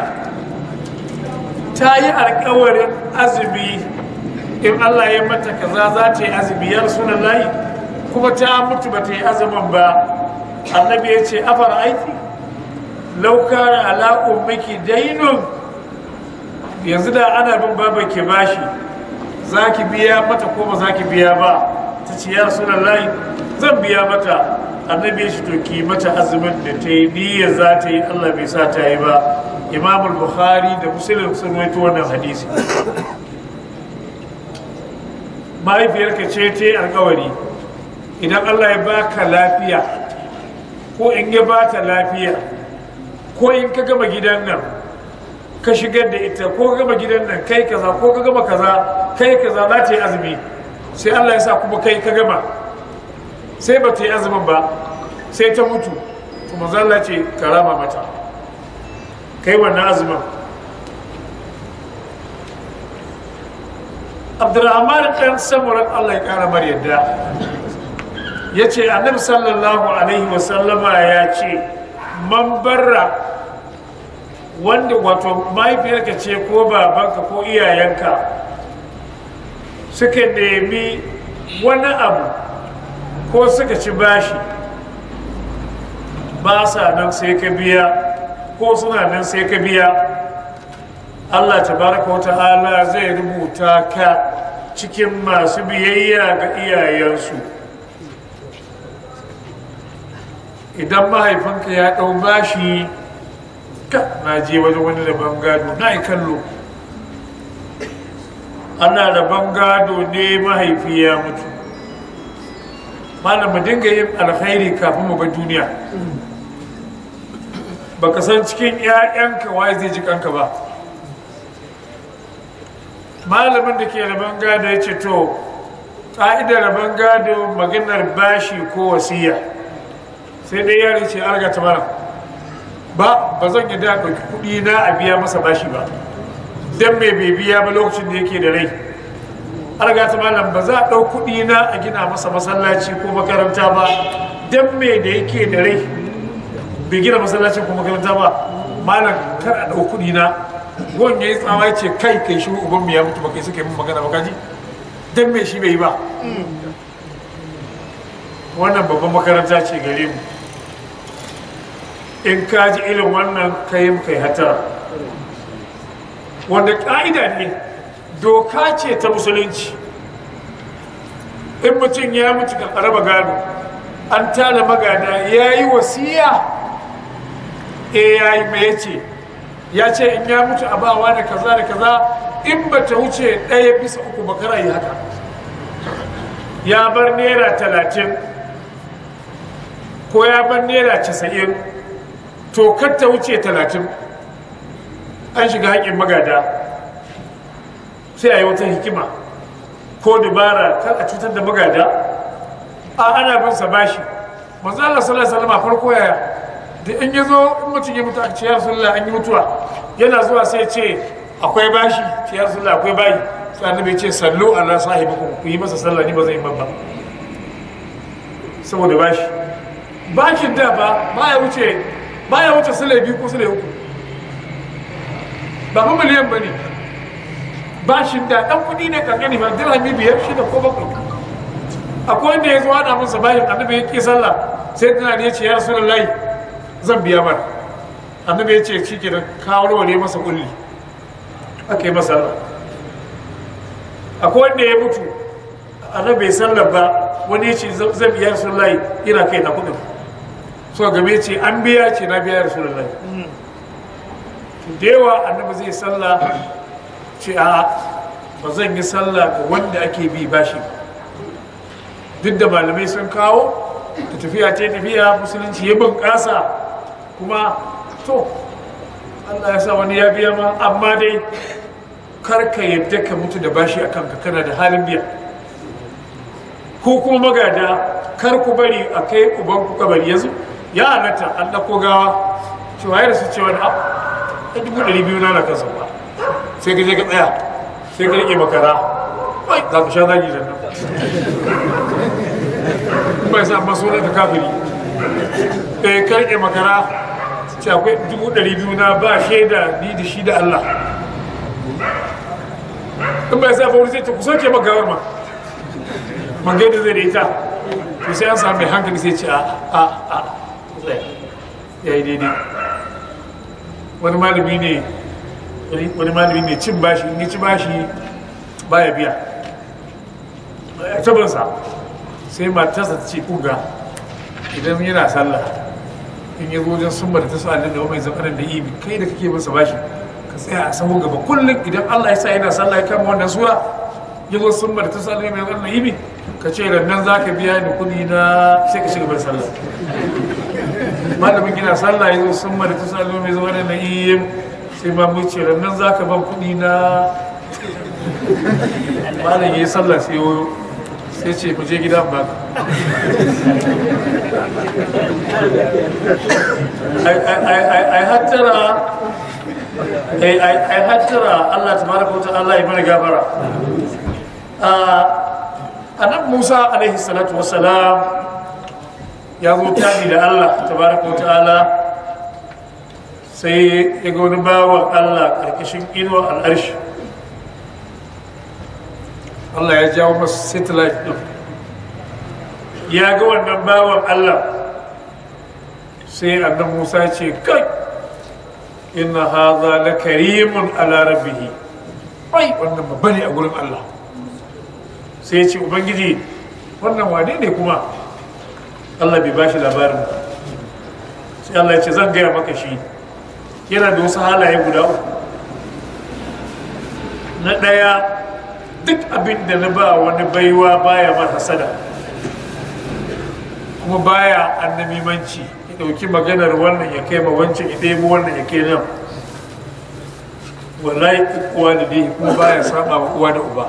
ta yi alkawarin azumi in Allah ya mata kaza za ta yi azumi ya rasulullahi kuma ta mutu ba ta yi azumin ba annabi ya ce afar aiki laukara ala ummiki dainun yanzu da ana bin baban ke bashi za ki biya mata ko ba za ki biya ba ta ce ya rasulullahi zan biya mata annabi ya ce to ki mata azumin da ta yi niyya za ta yi Allah bai sa ta yi ba imam bukhari da muslim sun rawaito wannan hadisi mahaifiyarka ce ta yi alkawari idan Allah ya baka lafiya ko in ya bata lafiya ko in ka gama gidan nan ka shigar da ita ko ka gama gidan nan kai kaza ko ka gama kaza kai kaza za ta yi azumi sai Allah ya sa kuma kai ka gama sai ba ta yi azumin ba sai ta mutu to manzo Allah ce karama mata kai wannan azumin Abdurrahman ɗan samuran Allah ya ƙara mar yadda ya ce annabi sallallahu alaihi wasallama ya ce man barra wanda wato mahaifiyarka ce ko babanka ko iyayenka suka nemi wani abu ko suka ci bashi ba sa nan sai ka biya ko suna nan sai ka biya Allah tabaraka wa ta'ala zai rubuta ka cikin masu biyayya ga iyayensu idan mahaifinka ya ɗau bashi ka na je wajen wani rabon gado na yi kallo ana rabon gado ne mahaifi ya mutu malam mu dinga yin alkhairi kafin mu bar duniya baka san cikin 'ya'yanka waye zai ji kanka ba malamin da ke rabon gado ya ce to ƙa'idar rabon gado maganar bashi ko wasiya sai dai yare ce an ta mana ba ba zan yi da ɗauki kuɗi na a biya masa bashi ba don mai bai biya ba lokacin da yake da rai an ta malam ba za a ɗau kuɗi na a gina masa masallaci ko makaranta ba don mai da yake da rai bai gina masallacin ko makaranta ba malam kar a ɗau kuɗi na gon ya yi tsawa ya ce kai kai shi uban mu ya mutu ba kai suka yi mun magana ba kaji don mai shi bai yi ba wannan babban makaranta ce gare mu in ka ji irin wannan kayan kai hatara wanda ƙa'ida ne doka ce ta musulunci in mutum ya mutu ka raba gado an tala magana ya yi wasiya e ya yi mai ce ya ce in ya mutu a bawa da kaza da kaza in ba ta wuce ɗaya bisa uku bakara yi haka ya bar naira talatin ko ya bar naira casa'in to kar ta wuce talatin an shiga haƙin magada sai a yi wata hikima ko dubara kar a cutar da magada a ana bin sa bashi manzo Allah sallallahu alaihi wasallam farko yaya da in yazo in mutum ya mutu a ce ya rasulullah an yi mutuwa yana zuwa sai ce akwai bashi ce ya rasulullah akwai bayi sai annabi ce sallu ala sahibikum ku yi masa sallah ni ba zan yi ba saboda bashi bashin da ba baya wuce baya wuce sule biyu ko sule uku ba fa miliyan ba ne bashin da ɗan kuɗi ne kankani ba dirhami biyar shida ko bakwai akwai wanda ya zo ana masa bashin annabi ya ƙi sallah sai tana ne ya ce ya rasu lallahi zan biya mar annabi ya ce shi ke da kawo ne masa kulli aka yi masa sallah akwai wanda ya mutu annabi bai sallah ba wani ya ce zan biya rasu lallahi ina kai na kuɗin so game ce an biya ce na biya rasu lallahi da yawa annabi zai sallah ce a ba zan yi sallah ga wanda ake bi bashi duk da malamai sun kawo da tafiya ce tafiya musulunci ya bunƙasa kuma to Allah ya sa wani ya biya ma amma dai karka yadda ka mutu da bashi a kanka kana da halin biya ko kuma magada kar ku bari a kai uban ku kabari yanzu ya halatta an ɗauko gawa cewa ya rasu cewa da a dubu ɗari biyu na na kansa ba sai ka je ka tsaya sai ka rike makara wai za ka sha zagi da nan bai sa maso na ka kafiri eh ka rike makara ce akwai dubu ɗari biyu na ba shaida ni da shi da Allah in bai sa fauri sai ta ku soke magawar ma man gaida zai da ita to sai an samu mai hankali sai ce a a a ya yi daidai wani malami ne wani malami ne cin bashi in ci bashi baya biya tabansa sai matarsa ta ce kuga idan yana sallah in ya zo wajen summa da ta sa da mai zamanin da ibi kai da kake masa bashi ka tsaya a sahun gaba kullum idan Allah ya sa yana sallah ya kama wannan sura ya zo summa da ta sa da mai zamanin ibi ka ce nan za ka biya ni kuɗi na sai ka shiga bar sallah malamin gina sallah ya zo summa da ta sa da mai zamanin na ibi sai ma mu ce nan za ka ban kuɗi na malam ya yi sallah sai yoyo sai ce ku je gida ba ai hattara ai hattara Allah ta baraka wata Allah ya mana gabara annabi Musa alaihi salatu wassalam ya zo tani da Allah ta baraka wata Allah sai ya ga wani bawan Allah karkashin inuwa al'arshi Allah ya jawo masu satellite ɗin ya ga wannan bawan Allah sai annan Musa ce kai inna haza la karimun ala rabbihi ai wannan babba ne a gurin Allah sai ya ce ubangiji wannan wane ne kuma Allah bai bashi labarin sai Allah ya ce zan gaya maka shi yana da wasu halaye guda uku na ɗaya duk abin da na ba wani baiwa baya mar hasada kuma baya annamimanci ya ɗauki maganar wannan ya kai ma wancan ya ɗebo wannan ya kai nan wallahi uwa da dai kuma baya saba wa uwa da uba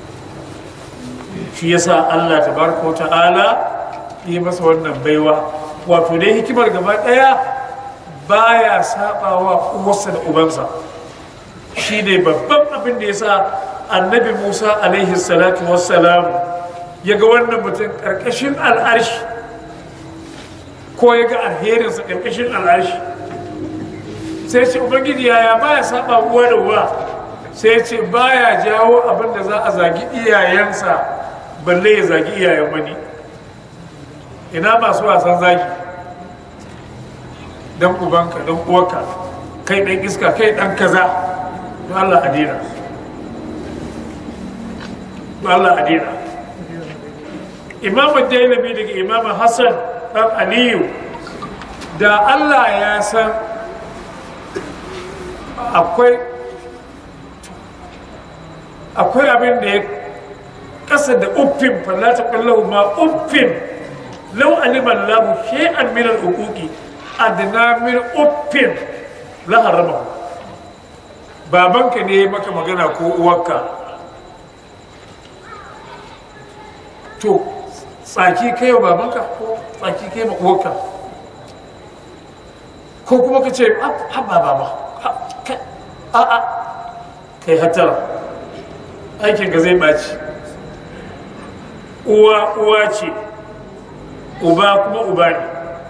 shi yasa Allah tabaraka wa ta'ala yi masa wannan baiwa wato dai hikimar gaba ɗaya baya saba wa uwarsa da ubansa shi ne babban abin da yasa annabi musa alaihi salatu wassalam ya ga wannan mutum ƙarƙashin al'arshi ko ya ga alherinsa ƙarƙashin al'arshi sai ce ubangiji yaya baya saba uwa da uwa sai ce baya jawo abin da za a zagi iyayensa balle ya zagi iyayen wani ina masu wasan zagi don ubanka don uwarka kai ɗan iska kai ɗan kaza don allah adina Allah a dina imamu dailami daga imamu hassan ɗan aliyu da Allah ya san akwai akwai abin da ya kasa da uffin fallata kwallahu ma uffin lau aliman lahu shay'an min al-uquqi adna min uffin la harama babanka ne maka magana ko uwarka to tsaki kai wa babanka ko tsaki kai ma uwarka ko kuma ka ce haba baba a a kai hatara aikin ka zai ɓaci uwa uwa ce uba kuma uba ne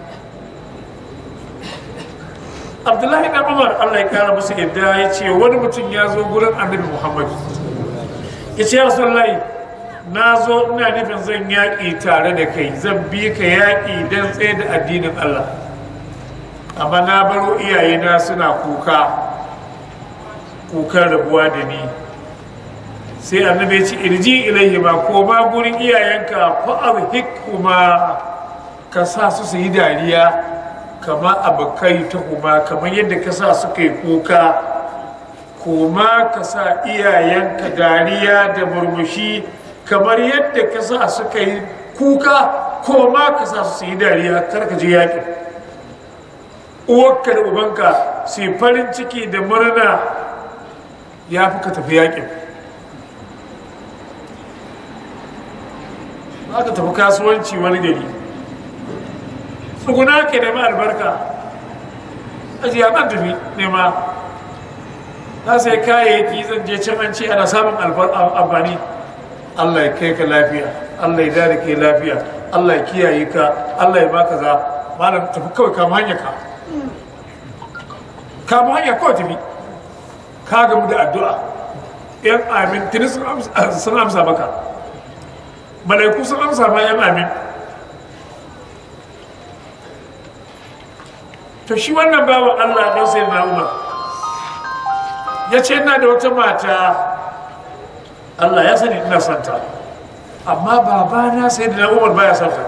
abdullahi ɗan umar allah ya kara musu yadda ya ce wani mutum ya zo gurin annabi muhammadu ya ce ya rasulullahi na zo ina nufin zan yaƙi tare da kai zan bi ka yaƙi don tsaye da addinin Allah amma na baro iyayena suna kuka kukan rabuwa da ni sai annabi ya ce irji ilaihi ma ko ma gurin iyayenka fa'ar hikuma ka sa su su yi dariya kama abokai ta kuma kamar yadda ka sa suka yi kuka koma ka sa iyayenka dariya da murmushi kamar yadda ka sa suka yi kuka ko ma ka sa su yi dariya kar ka je yaƙi uwarka da ubanka su yi farin ciki da murna ya fi ka tafi yaƙin aka tafi kasuwanci wani gari tsuguna ke nema albarka ajiya ban tafi nema na sai kayayyaki zan je can an ce ana samun amfani Allah ya kai ka lafiya Allah ya dada kai lafiya Allah ya kiyaye ka Allah ya baka za malam tafi kawai kama hanya ka kama hanya kawai tafi ka gamu da addu'a yan amin tuni sun amsa maka malaiku sun amsa ma yan amin to shi wannan bawan Allah ɗan sai na umar ya ce ina da wata mata Allah ya sani ina santa amma babana sai da na umar baya santa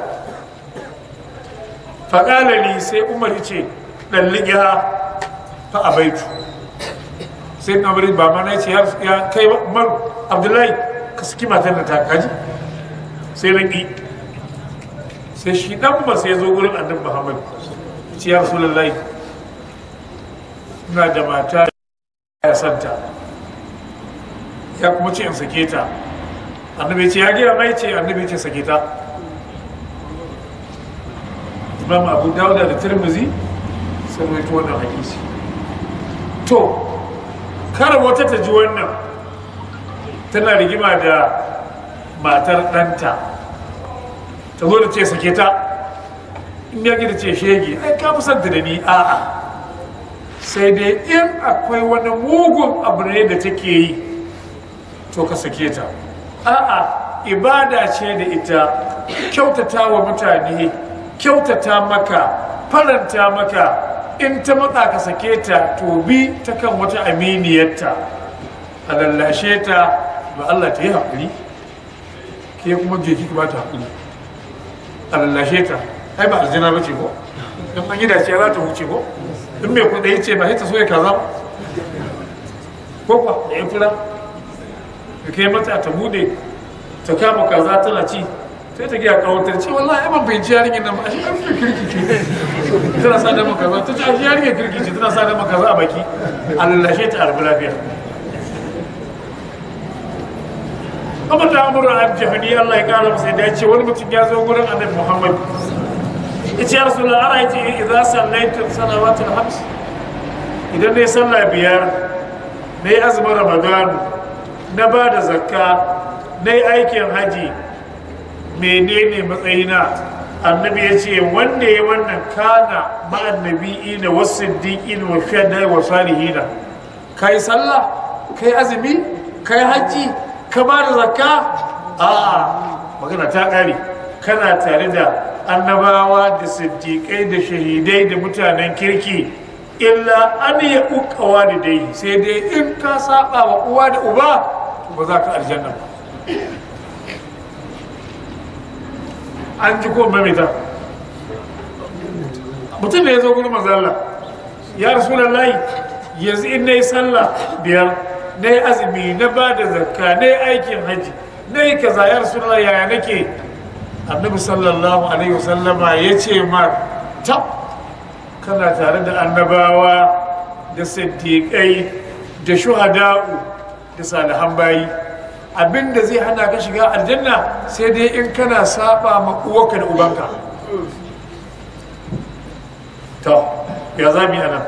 faƙalali sai umar ya ce ɗan ligiya fa a baitu sai na bari ba mana ce ya kai umar abdullahi ka saki matan da ta kaji sai na ƙi sai shi ɗan ba sai zo gurin annabi muhammad ce ya rasu lallai ina da mata ya santa ya kuma ce in sake ta annabi ce ya gina mai ce annabi ce sake ta imam abu dawuda da tirmizi sun rawaito wannan hadisi to kar wata ta ji wannan tana rigima da matar ɗanta ta zo da ce sake ta in ya gida ce shege ai ka musanta da ni a'a sai dai in akwai wani mugun abu ne da take yi to ka sake ta a'a ibada ce da ita kyautata wa mutane kyautata maka faranta maka in ta matsa ka sake ta to bi ta kan wata aminiyarta a lallashe ta ba Allah ta yi haƙuri ke kuma je ki ba ta haƙuri a lallashe ta ai ba aljina ba ce ko in an yi dace za ta wuce ko in mai kuɗi ce ba sai ta so ya kaza ba ko kuwa da ya fura da kai mata ta bude ta kama kaza tana ci sai ta gaya kawatar ce wallahi ai ban fahimci yarinyar nan ba a shi ƙarfi kirki ce tana sa da makaza ta ce a shi yarinyar kirki ce tana sa da makaza a baki a lallashe ta arbi lafiya amma ta amurin aljihani Allah ya kara masa da ya ce wani mutum ya zo gurin annabi Muhammad ya ce ya rasu da ara yace idan sallaitu salawatul hams idan ne sallah biyar na yi azumin ramadan na ba da zakka na yi aikin haji menene matsayina annabi ya ce wanda ya wannan kana ma'annabi ina wasu siddiƙin wa shadda wa salihina ka yi sallah ka yi azumi ka yi haji ka ba da zakka a'a magana ta ƙare kana tare da annabawa da siddiƙai da shahidai da mutanen kirki illa an ya ukawa da dai sai dai in ka saba wa uwa da uba to ba za ka aljanna ba an ji ko mamita mutum da ya zo gudu mazalla ya rasu layi yanzu in na yi sallah biyar na yi azumi na ba da zakka na yi aikin hajji na yi kaza ya rasu layi yaya nake annabi sallallahu alaihi wasallama ya ce mar tab kana tare da annabawa da siddiƙai da shuhada'u da salihan bayi abinda zai hana ka shiga aljanna sai dai in kana saba ma uwarka da ubanka to ya za mu yi anan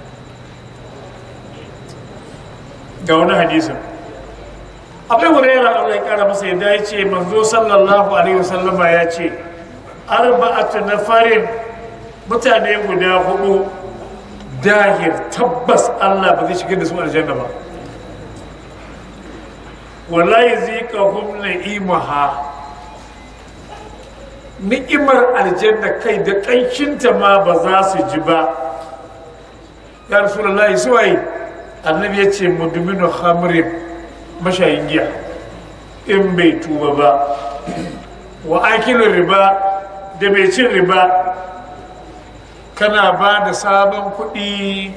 ga wani hadisin abai huraira Allah ya kara masa yadda ya ce manzo sallallahu alaihi wasallama ya ce arba'atu nafarin mutane guda hudu dahir tabbas Allah ba zai shigar da su aljanna ba wallahi zikahum na'imaha ni'imar aljanna kai da kanshinta ma ba za su ji ba ya rasulullahi suwaye annabi ya ce mudminu khamrin mashayin giya in bai tuba ba wa akilin riba da mai cin riba kana ba da sabon kuɗi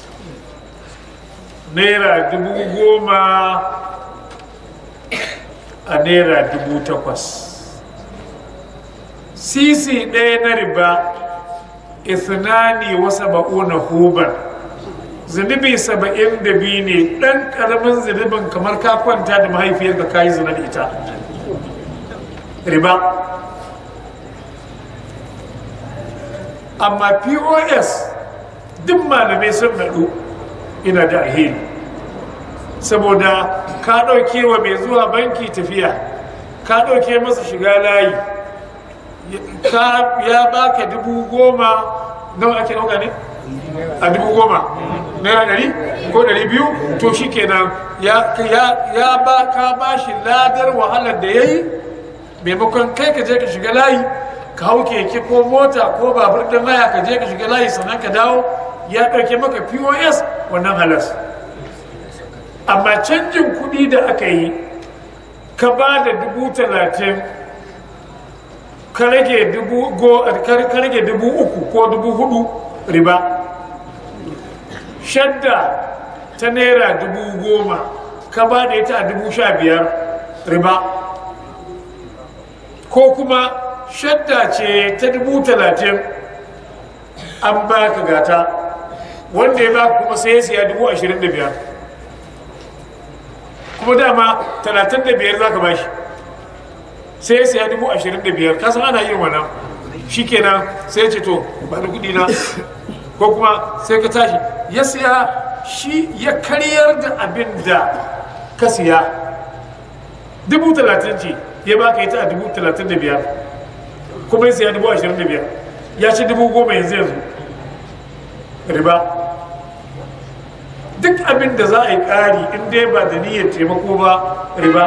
naira dubu goma a naira dubu takwas sisi ɗaya na riba ithnani wasa ba'una huban zunubi saba'in da biyu ne ɗan ƙaramin zunubin kamar ka kwanta da mahaifiyarka ka yi zina da ita riba amma pos duk malamai sun naɗu ina da alheri saboda ka ɗauke wa mai zuwa banki tafiya ka ɗauke masa shiga layi ya baka dubu goma nawa ake ɗauka ne a dubu goma naira ɗari ko ɗari biyu to shi kenan ya ba ka ba shi ladar wahalar da ya yi maimakon kai ka je ka shiga layi ka hau keke ko mota ko babur ɗin haya ka je ka shiga layi sannan ka dawo ya ɗauke maka pos wannan halas amma canjin kuɗi da aka yi ka ba da dubu talatin ka rage dubu uku ko dubu hudu riba shadda ta naira dubu goma ka ba da ita a dubu sha biyar riba ko kuma shadda ce ta dubu talatin an ba ka gata wanda ya ba kuma sai ya siya dubu ashirin da biyar kuma dama talatin da biyar za ka ba shi sai ya siya dubu ashirin da biyar kasan ana yin wannan shi kenan sai ce to ba da kudi na ko kuma sai ka tashi ya siya shi ya karyar da abin da ka siya dubu talatin ce ya baka ita a dubu talatin da biyar kuma ya siya dubu ashirin da biyar ya ci dubu goma yanzu yanzu riba duk abin da za a yi ƙari in dai ba da niyyar taimako ba riba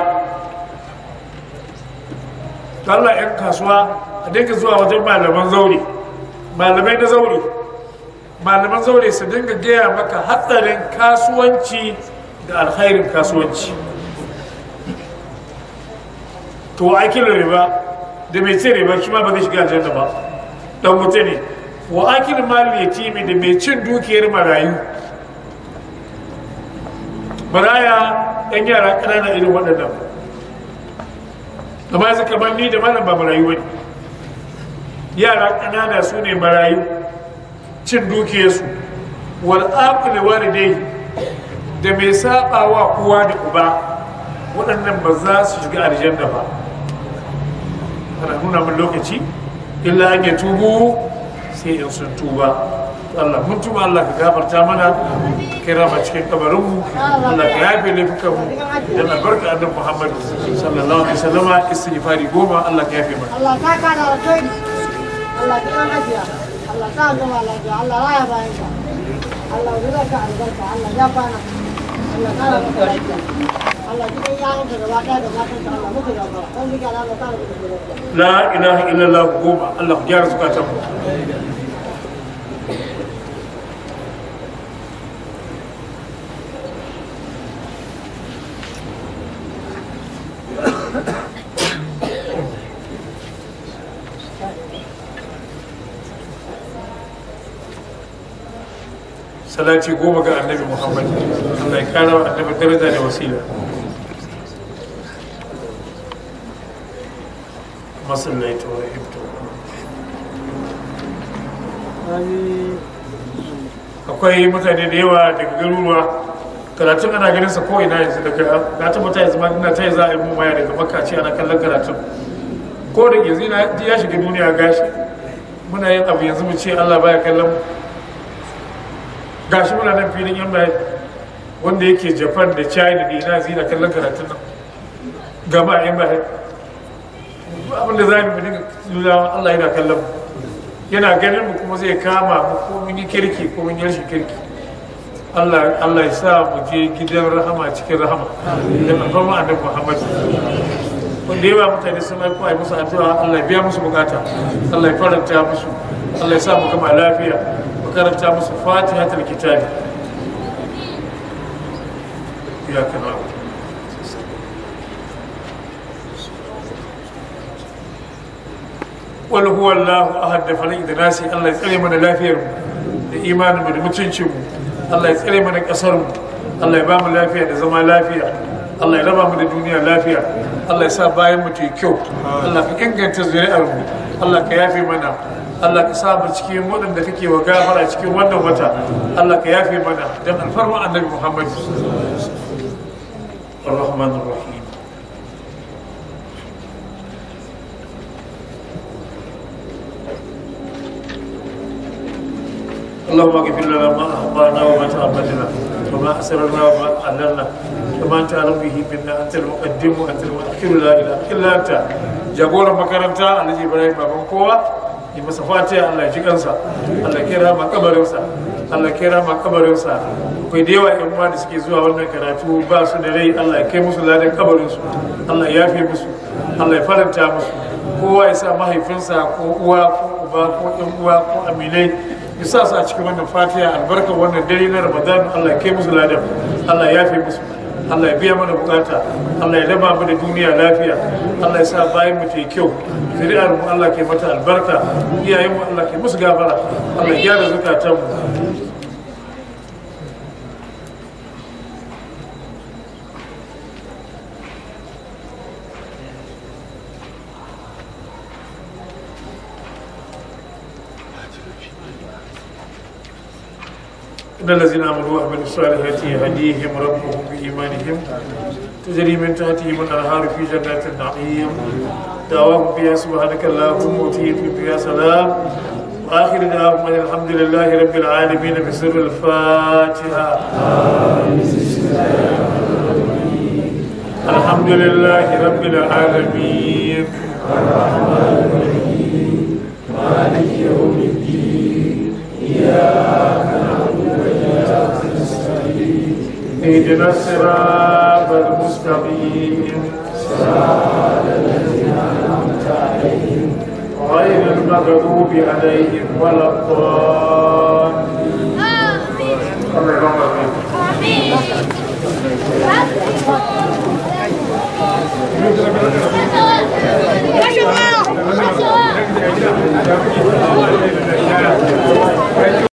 Allah 'yan kasuwa a dinga zuwa wajen malaman zaure malamai na zaure malaman zaure su dinga gaya maka hatsarin kasuwanci da alkhairin kasuwanci to aikin riba da mai ce riba shi ma ba zai shiga aljanna ba dan wuta ne wa akil mal yatimi da mai cin dukiyar marayu maraya yan yara ƙanana irin waɗannan amma yanzu kamar ni da malam ba marayu bane yara ƙanana su ne marayu cin dukiyarsu wal aqli walidai da mai saba wa uwa da uba waɗannan ba za su shiga aljanna ba ana nuna min lokaci illa an ya tubu sai in sun tuba Allah mun tuba Allah ka gafarta mana ka kira ma cikin kabarinmu Allah ka yafe laifukan mu dan albarka annabi Muhammad sallallahu alaihi wasallama istighfari goma Allah ka yafe mana Allah ta ka da alkhairi Allah ta kan ajiya Allah ta zama lafiya Allah raya bayan ka Allah zuwa ka albarka Allah ya kwana Allah ta da maka lafiya Allah ji kan yawon ka gaba ɗaya da matan ka Allah muku gaba dan bika Allah ta da maka lafiya la ilaha illallah goma Allah ku gyara zukatan mu salati goma ga annabi muhammad allah ya kara wa annabi daraja da wasila masallaita wa rahimta akwai mutane da yawa daga garuruwa karatun ana ganin sa ko ina yanzu daga na tabbata yanzu ma ina ta za a yi mu maya daga makka ce ana kallon karatun ko da yanzu ina ya shiga duniya gashi muna yin abu yanzu mu ce allah baya kallon mu gashi muna nan filin yan bayan wanda yake japan da china da ina zina kallon karatun nan gaba yan bayan abin da za mu dinga nuna allah yana kallon mu yana ganin mu kuma zai kama mu ko mun yi kirki ko mun yi rashin kirki Allah Allah ya sa mu je gidan rahama cikin rahama da alfarma annabi Muhammad wanda yawa mutane sun aiko ai musu addu'a Allah ya biya musu bukata Allah ya faranta musu Allah ya sa mu gama lafiya karanta musu fatihatul kitabi ya kana wal huwa Allah ahad da falak da nasi Allah ya tsare mana lafiyar mu da imanin mu da mutuncin mu Allah ya tsare mana kasar mu Allah ya ba mu lafiya da zama lafiya Allah ya raba mu da duniya lafiya Allah ya sa bayan mu ta kyau Allah ka inganta zuri'ar mu Allah ka yafe mana Allah ka sa mu cikin waɗanda kake wa gafara cikin wannan wata Allah ka yafe mana dan alfarma annabi Muhammad الرحمن الرحيم اللهم اغفر لنا ما اخطانا وما تعمدنا وما اسررنا وما اعلنا وما انت اعلم به منا انت المقدم وانت المؤخر لا اله الا انت جابونا مكرمتا الذي ابراهيم بابن kowa yi masa fatiha Allah ji kansa Allah kira ma kabarinsa Allah kira ma kabarinsa akwai da yawa yan uwa da suke zuwa wannan karatu ba su da rai Allah ya kai musu ladan kabarinsu Allah ya yafe musu Allah ya faranta musu kowa ya sa mahaifinsa ko uwa ko uba ko yan uwa ko aminai ya sa su a cikin wannan fatiha albarkar wannan dare na Ramadan Allah ya kai musu ladan Allah ya yafe musu Allah ya biya mana bukata Allah ya raba mu da duniya lafiya Allah ya sa bayan mu ta yi kyau zuri'ar mu Allah ke mata albarka iyayen mu Allah ke musu gafara Allah ya gyara zukatan mu إن الذين آمنوا وعملوا الصالحات يهديهم ربهم بإيمانهم تجري من تحتهم الأنهار في جنات النعيم دعواهم فيها سبحانك اللهم وتحيتهم فيها سلام وآخر دعواهم أن الحمد لله رب العالمين بسر الفاتحة الحمد لله رب العالمين اهدنا الصراط المستقيم غير المغضوب عليهم ولا الضالين اللهم آمين. Maşallah! Maşallah!